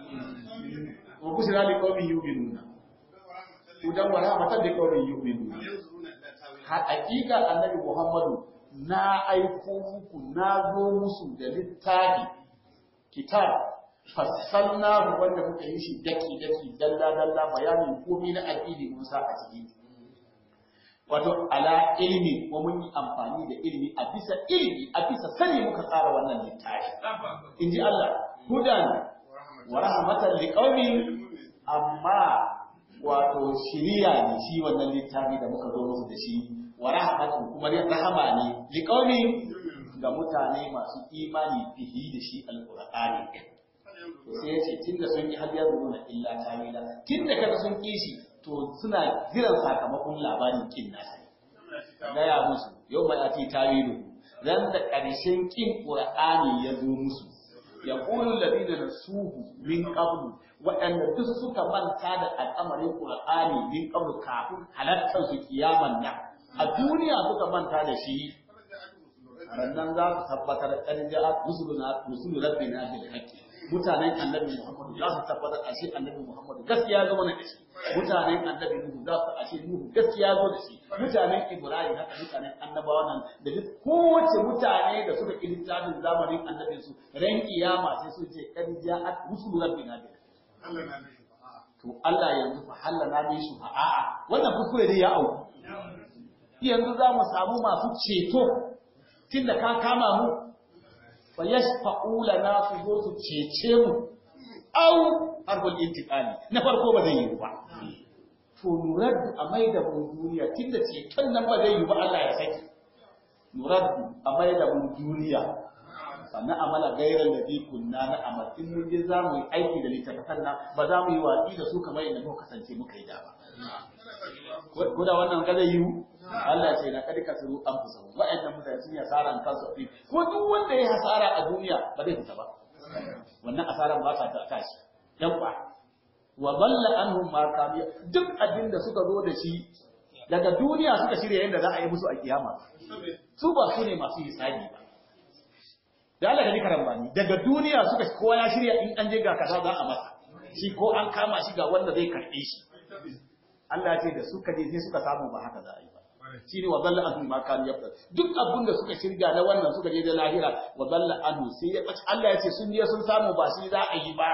S1: wa bushra liqaumin yu'minuna hudan wa rahmatan liqaumin yu'minuna haƙiƙa annabi Muhammadu na aiko muku na zo musu da littafi kitab fassalnahu wanda muka yi shi daki daki dalla dalla bayanin komai na addini Musa a ciki wato ala ilmi wa mun yi amfani da ilmi a bisa ilmi a bisa sani muka tsara wannan littafi inji Allah hudan wa rahmatan liqaumin amma wato shiriya ne shi wannan littafi da muka zo musu da shi wa rahmatun kuma rahama ne liqaumin ga mutane masu imani bihi da shi alqur'ani sai ya ce tunda sun yi har yanzu na illa tawila tunda kaga sun kishi to suna jiran sakamakon labarin kin nasa gaya musu yau ba ati tawilu ran da ƙarshen kin qur'ani ya zo musu ya qulu ladina nasuhu min qablu waɗanda duk suka manta da al'amarin qur'ani min qablu kafin halattar su kiyaman nan a duniya suka manta da shi rannan za su tabbatar kan ja'a rusuluna rusul rabbina bil haqqi mutanen annabi Muhammad za su tabbatar ashe annabi Muhammad gaskiya zo mana da shi mutanen annabi Nuhu za su ashe Nuhu gaskiya zo da shi mutanen Ibrahim haka mutanen annabawa nan da duk kowace mutane da suka ƙi littafin zamanin annabi su ran kiyama sai su ce kan ja'at rusul rabbina bil to Allah yanzu fa halana bi su a'a wannan kuskure dai ya auku yanzu za mu samu masu ceto tunda ka kama mu fa yashfa'u lana su zo su cece mu au harbul intiqali na farko ba zai yi ba to nuraddu a mai da mu duniya tunda ceton nan ba zai yi ba Allah ya saki nuraddu a mai da mu duniya sannan amala gairar da bi kunna na amal in mun je za mu yi aiki da littattafan nan ba za mu yi watsi da su kamar yadda muka kasance muka yi da ba ko da wannan ga zai yiwu Allah ce na kadi kasuru an fusa wa'annan mutane sun yi asaran kansu a ko duk wanda ya hasara a duniya ba zai fita ba wannan asaran ba ta tashi yan kwa wa balla anhum ma kanu duk abin da suka zo da shi daga duniya suka shirya yadda za a yi musu a kiyama su ba su ne masu hisabi ba da Allah ka ji karambani daga duniya suka kowa ya shirya in an je ga kaza za a masa shi ko an kama shi ga wanda zai karɓe shi Allah ce da suka je sai suka samu ba haka za a yi ba shi ne wa zalla anhu ma kan yabda duk abin da suka shirga na wannan suka je da lahira wa zalla anhu sai ya bace Allah ya ce sun je sun samu ba shi za a yi ba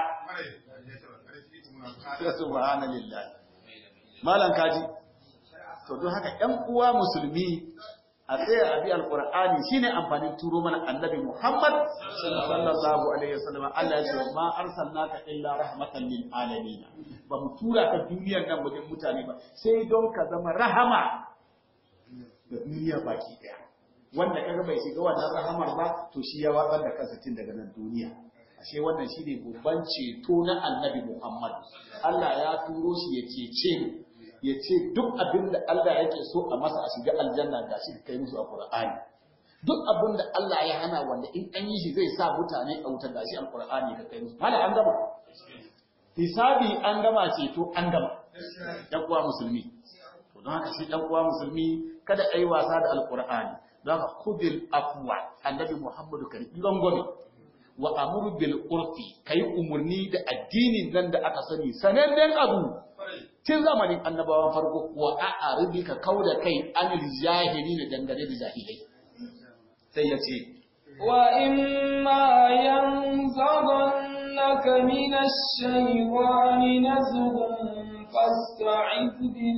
S1: subhanallah malan kaji to don haka ƴan uwa musulmi a tsaya a bi alqur'ani shine amfanin turo mana annabi Muhammad sallallahu alaihi wasallam Allah ya ce ma arsalnaka illa rahmatan lil alamin ba mu tura ka duniyar nan wajen mutane ba sai don ka zama rahama da duniya baki daya wanda kaga bai shiga wannan rahamar ba to shi ya watsar da kansa tun daga nan duniya ashe wannan shine babban ceto na annabi Muhammad Allah ya turo shi ya cece mu ya ce duk abin da Allah yake so a masa a shiga aljanna ga shi kai musu a Qur'ani duk abin da Allah ya hana wanda in an yi shi zai sa mutane a wuta gashi a Qur'ani ka kai musu hala an gama hisabi an gama ceto an gama dan uwa musulmi to don haka shi dan uwa musulmi kada ai wasa da alqur'ani don haka khudil afwa annabi Muhammadu kan gangome wa amuru bil urfi kai umurni da addinin nan da aka sani sanannen abu tun zamanin annabawan farko wa a'aribi ka kauda kai anil jahili da dangane da jahilai sai ya ce
S2: wa imma yanzaghannaka minash shaywani nazghun fasta'id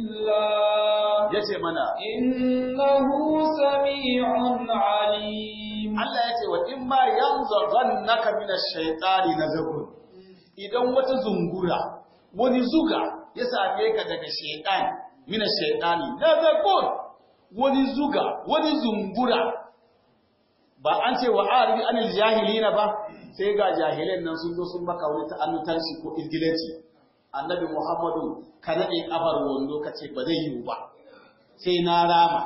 S2: billah
S1: yace mana
S2: innahu sami'un alim
S1: Allah yace wa imma yanzaghannaka minash shaytani nazghun idan wata zungura wani zuga ya same ka daga shaitan mina shaitani nazakun wani zuga wani zungura ba an ce wa aribi anil jahilina ba sai ga jahilan nan sun zo sun baka wani ta'annutarci ko izgilanci annabi muhammadu ka nade kafar wando ka ce ba zai yi ba sai na rama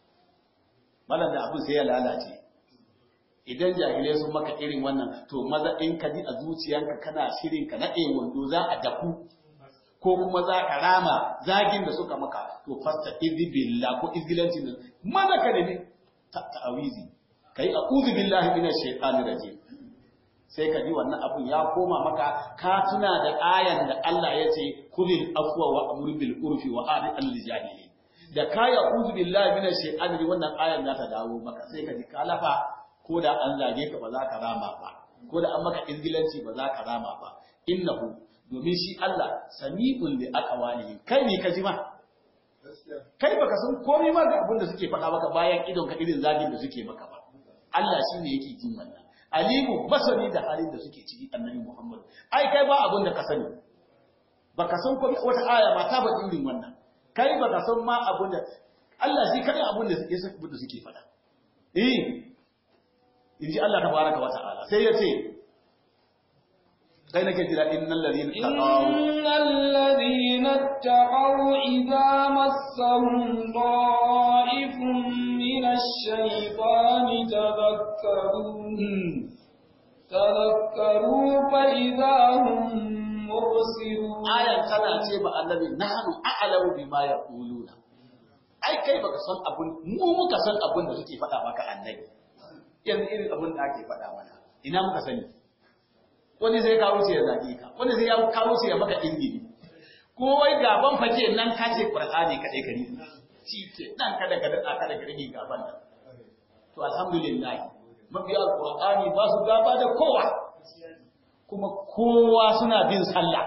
S1: malam da abin sai ya lalace idan jahilai sun maka irin wannan to maza in ka ji a zuciyanka kana shirin ka nade wando za a dafu ko kuma za ka rama zagin da suka maka to fasta izi billah ko izgilancin da maza ka nemi ta'awizi kai a'udhu billahi minash shaitani rajim sai ka ji wannan abun ya koma maka ka tuna da ayan da Allah ya ce kulil afwa wa amur bil urfi wa a'rid al jahili da ka ya a'udhu billahi minash shaitani wannan ayan za ta dawo maka sai ka ji ka lafa ko da an zage ka ba za ka rama ba ko da an maka izgilanci ba za ka rama ba innahu domin shi Allah sami'un li aqwalihi kai ne ka ji ma kai baka san komai ma ga abin da suke faɗa maka bayan idon ka irin zagin da suke maka ba Allah shi ne yake jin wannan alimu basari da halin da suke ciki annabi Muhammad ai kai ba abin da ka sani baka san komai wata aya ma ta faɗi irin wannan kai baka san ma abin da Allah shi kai abin da suke abin da suke faɗa eh inji Allah tabaraka wa ta'ala sai ya ce sai nake jira innal ladina taqaw
S2: innal ladina taqaw idza massahum ta'ifun minash shaytani tadhakkaru tadhakkaru fa idza hum mubsirun
S1: ayan tana ce ba annabi nahnu a'lamu bima yaquluna ai kai baka san abun mu muka san abun da suke faɗa maka annabi yanzu irin abun da ake faɗa mana ina muka sani wani zai kawo ce ya zage ka wani zai kawo ce ya maka ingili ko wai gaban fake nan ka ce qur'ani kadai kari shi ke nan kada ka dada kada ka rage gaban nan to alhamdulillah mabiya alqur'ani ba su gaba da kowa kuma kowa suna bin sallah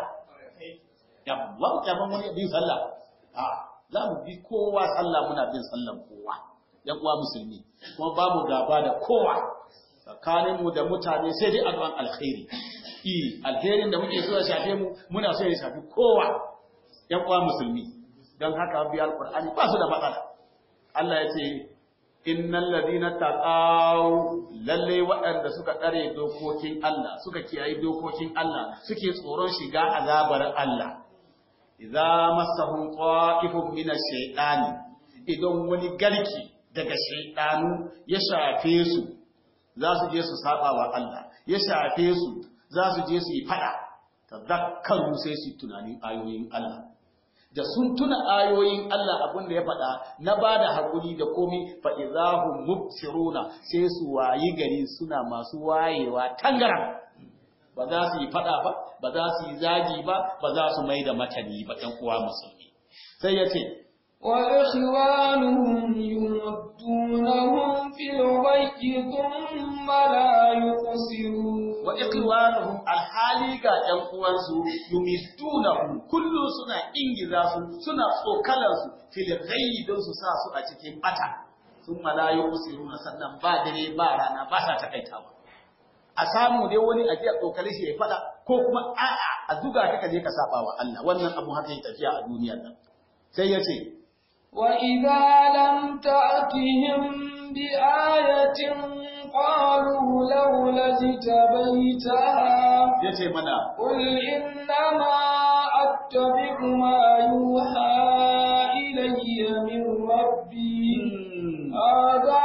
S1: yabban yabban wani bin sallah a za mu bi kowa sallah muna bin sallan kowa yan uwa musulmi kuma babu gaba da kowa tsakaninmu da mutane sai dai addu'an alkhairi i alherin da muke so ya shafe mu muna so ya shafi kowa yan uwa musulmi don haka bi alqur'ani ba su da matsala Allah ya ce innal ladina taqaw lalle waɗanda suka tsare dokokin Allah suka kiyaye dokokin Allah suke tsoron shiga azabar Allah idza massahum qa'ifun min ash-shaytani idan wani garki daga shaytanu ya shafe su za su je su saba wa Allah ya shafe su za su je su yi fada tazakkaru sai su tunanin ayoyin Allah da sun tuna ayoyin Allah abin da ya faɗa na ba da haƙuri da komi fa'izahun mubsiruna sai su wayi gari suna masu wayewa tangaran ba za su yi faɗa ba ba za su yi zagi ba ba za su mai da matani ba ɗan uwa musulmi sai ya ce
S2: وإخوانهم يمدونهم في الغي ثم لا يقصرون
S1: wa ikhwanuhum alhali ga ɗan uwansu yumidunahum kullu suna ingiza su suna tsokalar su fil ghayyi don su sa su a cikin bata thumma la yusiruna sannan ba dare ba rana ba sa takaitawa a samu dai wani a jiya tsokale shi ya fada ko kuma a'a a zuga ka je ka saba wa Allah wannan abu haka yake tafiya a duniyar nan sai ya ce
S2: وإذا لم تأتهم بآية قالوا لولا اجتبيتها
S1: ya ce mana
S2: قل إنما أتبع ما يوحى إلي من ربي هذا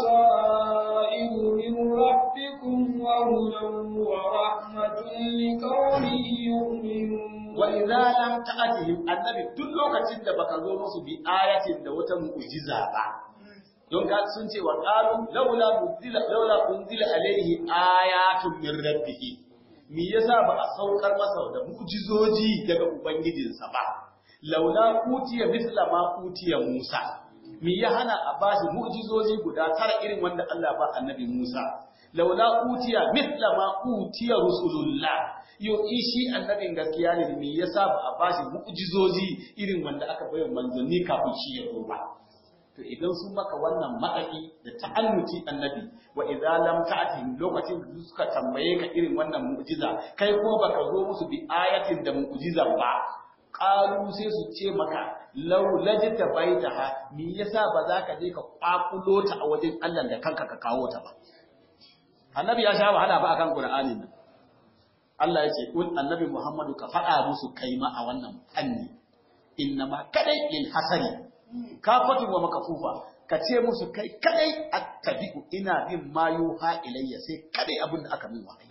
S2: بصائر من ربكم وهدى ورحمة لقوم يؤمنون
S1: wa idza lam ta'tihim annabi duk lokacin da baka zo musu bi ayatin da wata mu'jiza ba don ga sun ce wa qalu laula unzila laula unzila alaihi ayatun min rabbih me yasa ba a saukar masa da mu'jizoji daga ubangijinsa ba laula utiya misla ma utiya Musa me ya hana a bashi mu'jizoji guda tara irin wanda Allah ba annabi Musa laula utiya misla ma utiya rusulullah yo shi annabin gaskiya ne me yasa ba a bashi mu'jizoji irin wanda aka bayar manzanni kafin shi ya zo ba to idan sun maka wannan ma'aki da ta'annuti annabi wa idza lam ta'tihim lokacin da suka tambaye ka irin wannan mu'jiza kai ko baka zo musu bi ayatin da mu'jiza ba qalu sai su ce maka law lajta baitaha me yasa ba za ka je ka kwakulo ta a wajen Allah da kanka ka kawo ta ba annabi ya sha wahala ba akan qur'anin nan Allah ya ce kun annabi Muhammadu ka faɗa musu kaima a wannan fanni innama kadai lil hasari kafatu wa makafufa ka ce musu kai kadai attabi'u ina bin ma yuha ilayya sai kadai abin da aka min wahayi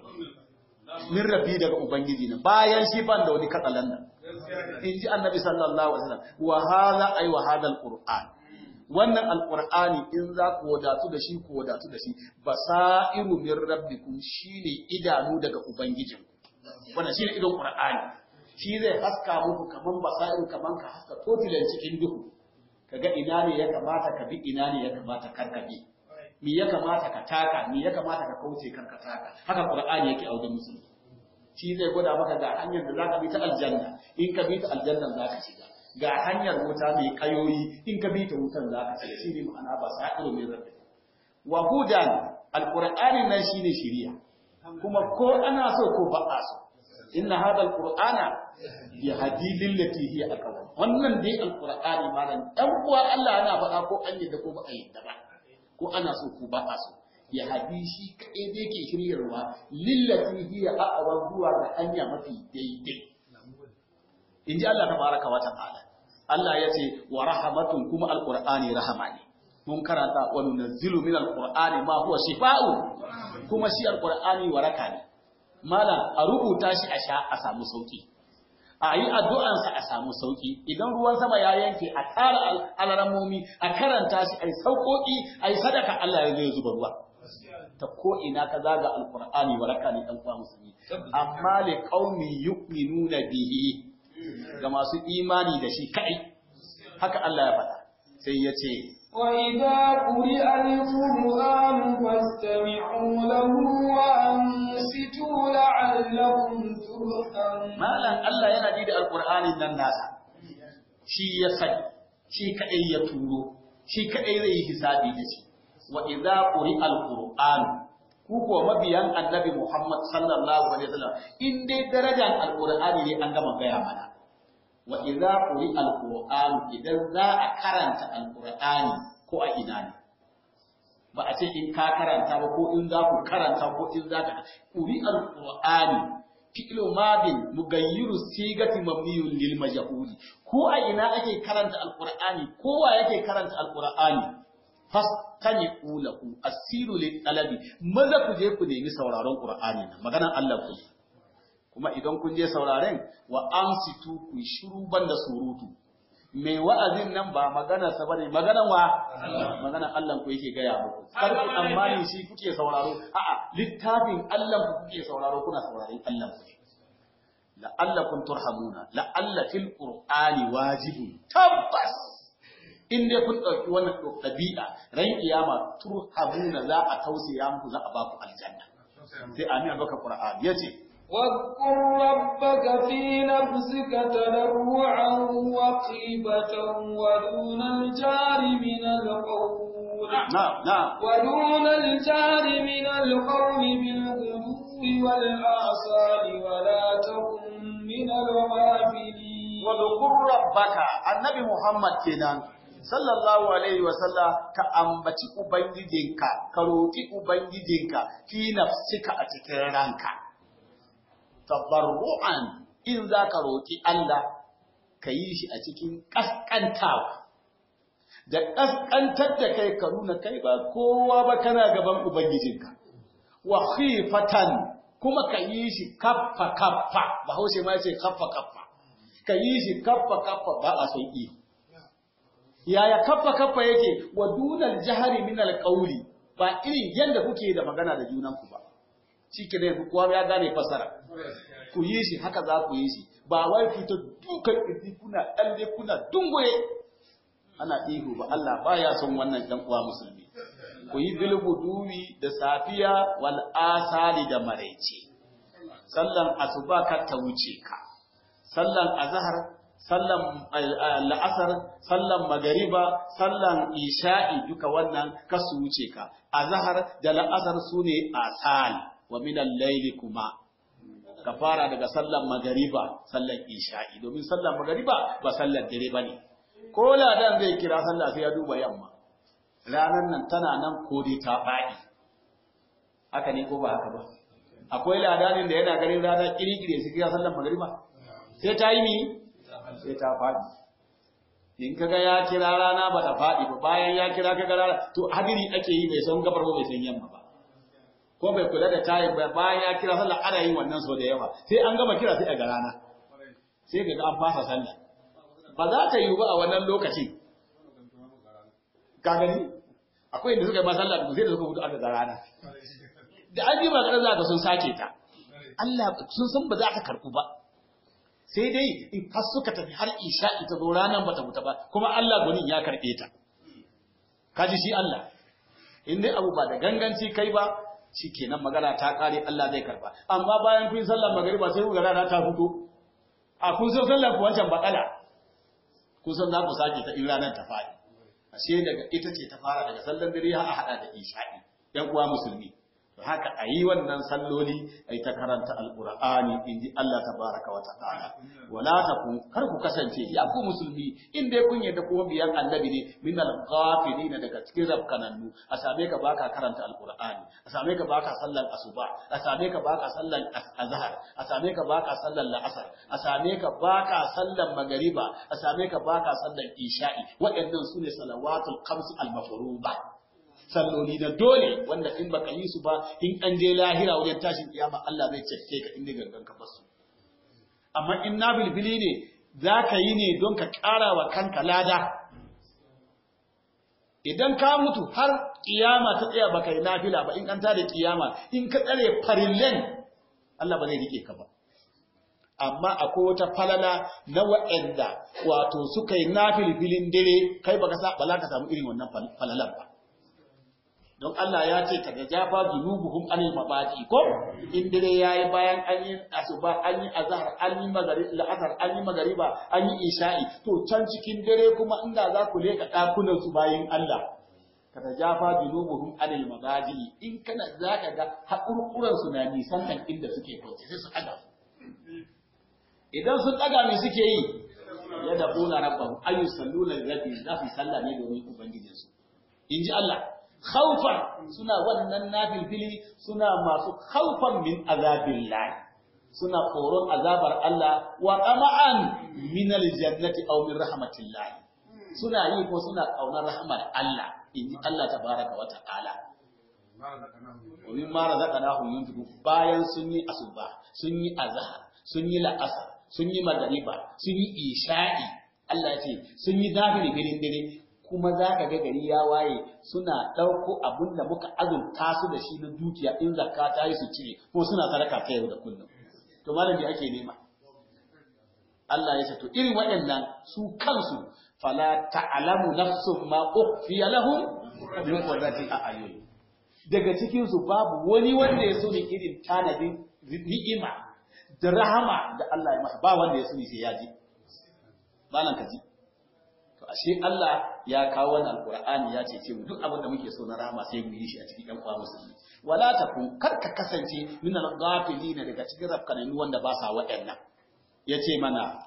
S1: min rabbi daga ubangiji na bayan shi ban da wani katsalan nan in ji annabi sallallahu alaihi wasallam wa hadha ay wa hadha alquran wannan alqur'ani in za ku wadatu da shi ku wadatu da shi basairu min rabbikum shine idanu daga ubangijin wannan shine idon qur'ani shi zai haska muku kaman basairu kaman ka haska totilan cikin duhu kaga ina ne ya kamata ka bi ina ne ya kamata kar ka bi me ya kamata ka taka me ya kamata ka kauce kar ka taka haka qur'ani yake a wajen musulmi shi zai gwada maka ga hanyar da zaka bi ta aljanna in ka bi ta aljanna zaka shiga ga hanyar wuta mai kayoyi in ka bi ta wutan zaka shiga shi ne ma'ana ba sa irin mai rabbi wa hudan alqur'ani nan shine shiriya kuma ko ana so ko ba a so inna hada alqur'ana yahdi lillati hiya aqwam wannan dai alqur'ani malam dan uwa Allah yana faɗa ko an yadda ko ba a yadda ba ko ana so ko ba a so ya hadi shi kaɗai da yake shiryarwa lillati hiya aqwa zuwa ga hanya mafi daidai in ji Allah tabaraka wa ta'ala Allah ya ce wa rahamatun kuma alqur'ani rahama ne mun karanta wa nunazzilu min alqur'ani ma huwa shifaa'u kuma shi alqur'ani waraka ne malam a rubuta shi a sha a samu sauki a yi addu'ansa a samu sauki idan ruwan sama ya yanke a tara alaramomi a karanta shi a yi sauƙoƙi a yi sadaka Allah ya zai zuba ruwa ta ko ina ka zaga alqur'ani waraka ne dan uwa musulmi amma li qaumi yu'minuna bihi ga masu imani da shi kai haka Allah ya faɗa sai ya ce
S2: وإذا قرئ القرآن فاستمعوا له وأنصتوا لعلكم ترحمون
S1: malam Allah yana ji da alqur'anin nan nasa shi ya sani shi kadai ya turo shi kadai zai yi hisabi da shi wa idza quri'a alqur'an ku kuwa mabiyan annabi Muhammad sallallahu alaihi wasallam in dai darajar alqur'ani ne an gama gaya mana wa idza quri'a alqur'an idan za a karanta alqur'ani ko a ina ne ba a ce in ka karanta ba ko in za ku karanta ko in za ka quri'a alqur'ani fi'lu madin mugayyiru sigati mabniyun lil majhuli ko a ina ake karanta alqur'ani ko wa yake karanta alqur'ani fastami'u lahu asiru lil talabi maza ku je ku nemi sauraron qur'ani nan maganan Allah ku kuma idan kun je sauraren wa amsitu ku shiru banda surutu mai wa'azin nan ba magana sa bane maganan wa maganan Allah ku yake gaya muku kar ku tsammani shi kuke sauraro a'a littafin Allah ku kuke sauraro kuna sauraron Allah ku la'allakum turhamuna la'alla fil qur'ani wajibun tabbas in dai kun ɗauki wannan ɗabi'a ran kiyama turhamuna za a tausaya muku za a ba ku aljanna sai amin baka qur'ani yace
S2: واذكر ربك في نفسك تضرعا وخيفة ودون الجار من القول
S1: na'am na'am
S2: ودون الجار من القول بالغدو والآصال ولا تكن من الغافلين
S1: wadhkur rabbaka annabi muhammad kenan sallallahu alaihi wa sallam ka ambaci ubangijinka ka roki ubangijinka fi nafsika a cikin ranka tabarru'an in zaka roki Allah ka yi shi a cikin kaskantawa da kaskantar da kai ka nuna kai ba kowa ba kana gaban ubangijinka wa khifatan kuma ka yi shi kaffa kaffa bahaushe ma yace kaffa kaffa ka yi shi kaffa kaffa ba a son iyo yaya kaffa kaffa yake wa dunal jahari min alqawli ba irin yanda kuke da magana da junanku ba shike dai kowa ya gane fasara ku yi shi haka za ku yi shi ba wai fito dukan kirji kuna dalle kuna dungoye ana ihu ba Allah baya son wannan dan uwa musulmi ku yi bilguduwi da safiya wal asali da maraice sallan asuba ka ta wuce ka sallan azhar sallan la'asar sallan magariba sallan isha'i duka wannan ka su wuce ka azhar da la'asar sune asal wa min al-layli kuma ka fara daga sallan magariba sallan isha'i domin sallan magariba ba sallan dare bane ko ladan zai kira sallah sai ya duba yamma ranar nan tana nan ko dai ta faɗi haka ne ko ba haka ba akwai ladanin da yana ganin rana kirikire su kira sallan magariba sai ta yi mi sai ta faɗi in kaga ya kira rana ba ta faɗi ba bayan ya kira kaga rana to hadiri ake yi bai san gabar ba bai san yamma ba ko bai kula da tayin ba bayan ya kira sallah ana yin wannan so da yawa sai an gama kira sai a ga rana sai ga an fasa sallah ba za ta yi ba a wannan lokacin ka gani akwai inda suka yi masallah da sai da suka mutu aka ga rana da an yi magana za ka sun sake ta Allah sun san ba za ka karɓu ba sai dai in har suka tafi har isha ita zo ranar bata mutu ba kuma Allah gunin ya karɓe ta kaji shi Allah in dai abu ba da ganganci kai ba shikenan magana ta kare Allah zai karba amma bayan kun sallar magariba sai ku ga rana ta fito a kun san sallar ku wancan bakala kun san za ku sake ta in ranar ta fadi ashe daga ita ce ta fara daga sallar dare har a hada da isha'i yan uwa musulmi haka a yi wannan salloli a yi ta karanta alƙur'ani in ji Allah ta baraka wa ta'ala wala ta kun kar ku kasance ya ku musulmi in dai kun yadda kuma biyan annabi ne min al-ghafilin daga cikin rabkanannu a same ka baka karanta alƙur'ani a same ka baka sallan asuba a same ka baka sallan azhar a same ka baka sallan la'asar a same ka baka sallan magariba a same ka baka sallan isha'i waɗannan sune salawatul khams al-mafruḍah salloli na dole wanda in baka yi su ba in an je lahira wajen tashin kiyama Allah zai cece ka inda gangan ka basu amma in na bilbili ne za ka yi ne don ka ƙara wa kanka lada idan ka mutu har kiyama ta tsaya baka yi nafila ba in an tada kiyama in ka tsare farillen Allah ba zai rike ka ba amma akwai wata falala na wa'anda wato suka yi nafilfilin dare kai baka sa ba za ka samu irin wannan falalan ba don Allah ya ce ka jafa junubuhum anil mabadi ko in dare yayi bayan an yi asuba an yi azhar an yi magari la'asar an yi magariba an yi isha'i to can cikin dare kuma inda za ku leka dakunan su bayin Allah ka jafa junubuhum anil mabadi in kana zaka ga hakurkuran su na nisan kan inda suke kwance sai su aga idan sun daga me suke yi ya da qula rabbahu ayyusalluna rabbi za su sallah ne domin ubangijinsu in ji Allah khawfan suna wannan nafilfili suna masu khawfan min azabillah suna tsoron azabar Allah wa qama'an min aljannati aw min rahmatillah suna yi ko suna kaunar rahmar Allah inji Allah tabaraka wa ta'ala wa mimma razaqnahum yunfiqu bayan sun yi asuba sun yi azhar sun yi la'asar sun yi magariba sun yi isha'i Allah ya ce sun yi nafili birin dare kuma za ka ga gari ya waye suna ɗauko abin da muka azurta su da shi na dukiya in zakka ta yi su cire ko suna sadaka ta yau da kullum to malam ake nema Allah ya ce to irin waɗannan su kansu fala ta'lamu nafsun ma ukhfiya lahum min qurrati a'yun daga cikin su babu wani wanda ya so ne irin tanadin ni'ima da rahama da Allah ya masa ba wanda ya so ne sai ya ji malam ka ji ashe Allah ya kawo wannan alqur'ani ya ce mu duk abin da muke so na rahama sai mu yi shi a cikin ɗan uwa musulmi wala takun kar ka kasance min al-ghafilina daga cikin rafkanani wanda ba sa waɗannan yace mana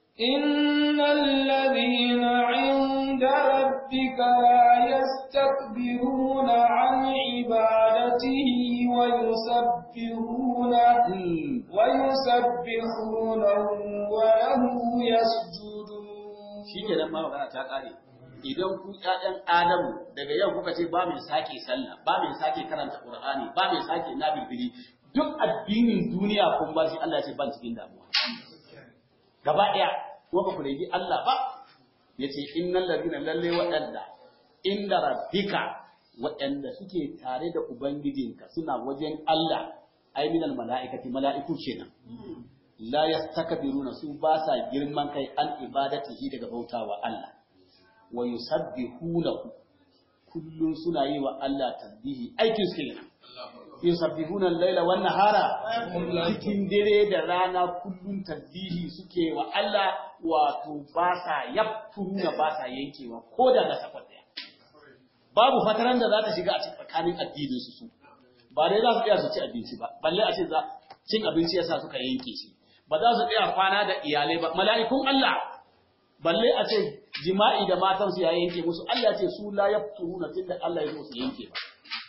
S2: إن الذين عند ربك لا يستكبرون عن عبادته ويسبحونه ويسبحونه وله يسجدون
S1: shi ke nan ma magana ta ƙare idan ku ƴaƴan adamu daga yau kuka ce ba mai sake sallah ba mai sake karanta qur'ani ba mai sake nabibili duk addinin duniya kun ba shi Allah ce ban cikin damuwa gaba ɗaya ko ba ku rigi Allah ba yace innal ladina lalle waɗanda inda rabbika waɗanda suke tare da ubangijinka suna wajen Allah ai minal mala'ikati mala'iku kenan la yastakbiruna su ba sa girman kai an ibadatihi daga bautawa Allah wa yusabbihunahu kullun suna yi wa Allah tasbihi aikin su kenan yusabbihuna al-laila wan nahara cikin dare da rana kullun tasbihi suke wa Allah wato ba sa yafturuna ba sa yankewa ko da na safar daya babu fataran da za ta shiga a tsakanin addinin su su ba dai za su iya su ci abinci ba balle a ce za cin abinci yasa suka yanke shi ba za su tsaya kwana da iyalai ba mala'ikun Allah balle a ce jima'i da matan su ya yanke musu Allah ce su la yafturuna tunda Allah ya zo su yanke ba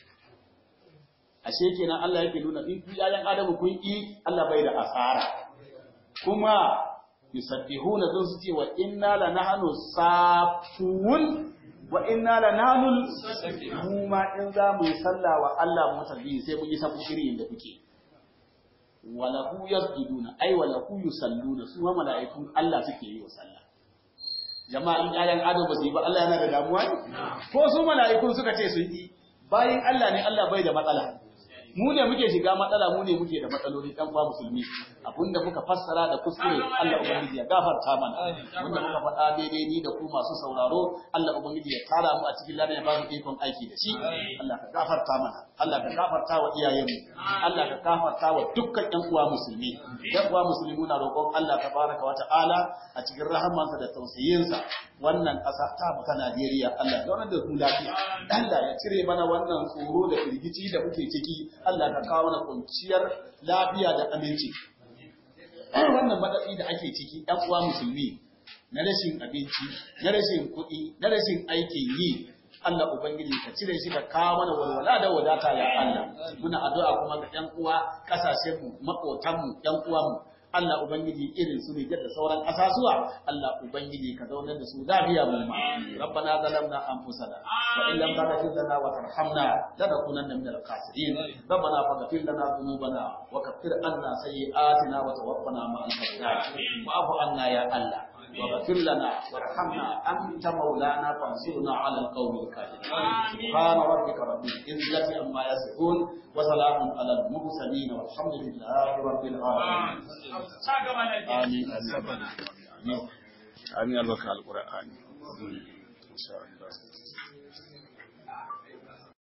S1: ashe kenan Allah yake nuna in ku yayan Adamu kun yi Allah bai da asara kuma yusabbihuna don su ce wa inna la nahnu safun wa inna la nahnu mu ma in za mu yi sallah wa Allah mu tasbihi sai mun yi sabu irin da kuke walahu yasjuduna ay walahu yusalluna su ma mala'ikun Allah suke yi wa sallah jama'a in ayan adam ba su yi ba Allah yana da damuwa ne ko su mala'ikun suka ce sun yi bayin Allah ne Allah bai da matsala mu ne muke shiga matsala mu ne muke da matsaloli dan ba musulmi abinda muka fassara da kuskure Allah ubangiji ya gafarta mana wanda muka faɗa daidai ni da ku masu sauraro Allah ubangiji ya tara mu a cikin lana ya ba mu ikon aiki da shi Allah ka gafarta mana Allah ka gafarta wa iyayenmu Allah ka gafarta wa dukkan ƴan uwa musulmi ƴan uwa musulmi muna roƙon Allah tabaraka wa ta'ala a cikin rahamansa da tausayinsa wannan ƙasa ta mu ta Najeriya Allah ya da mu lafiya Allah ya cire mana wannan tsoro da firgici da muke ciki Allah ka kawo mana kwanciyar lafiya da aminci wannan matsatsi da ake ciki ɗan uwa musulmi na rashin abinci na rashin kuɗi na rashin aikin yi Allah Ubangiji ka cire shi ka kawo mana walwala da wadata ya Allah muna addu'a kuma ga ƴan uwa kasashen mu makotan mu ƴan uwan mu Allah Ubangiji irin su ne da sauran ƙasasuwa Allah Ubangiji ka zaunar da su lafiya mu ma rabbana zalamna anfusana wa in lam taghfir lana wa tarhamna lanakunanna minal khasirin rabbana faghfir lana dhunubana wa kaffir anna sayyi'atina wa tawaffana ma'al abrar wa'fu anna ya Allah واغفر لنا وارحمنا أنت مولانا فانصرنا على القوم الكافرين سبحان ربك رب العزة عما يصفون وسلام على المرسلين والحمد لله رب العالمين آمين آمين آمين القرآن إن شاء الله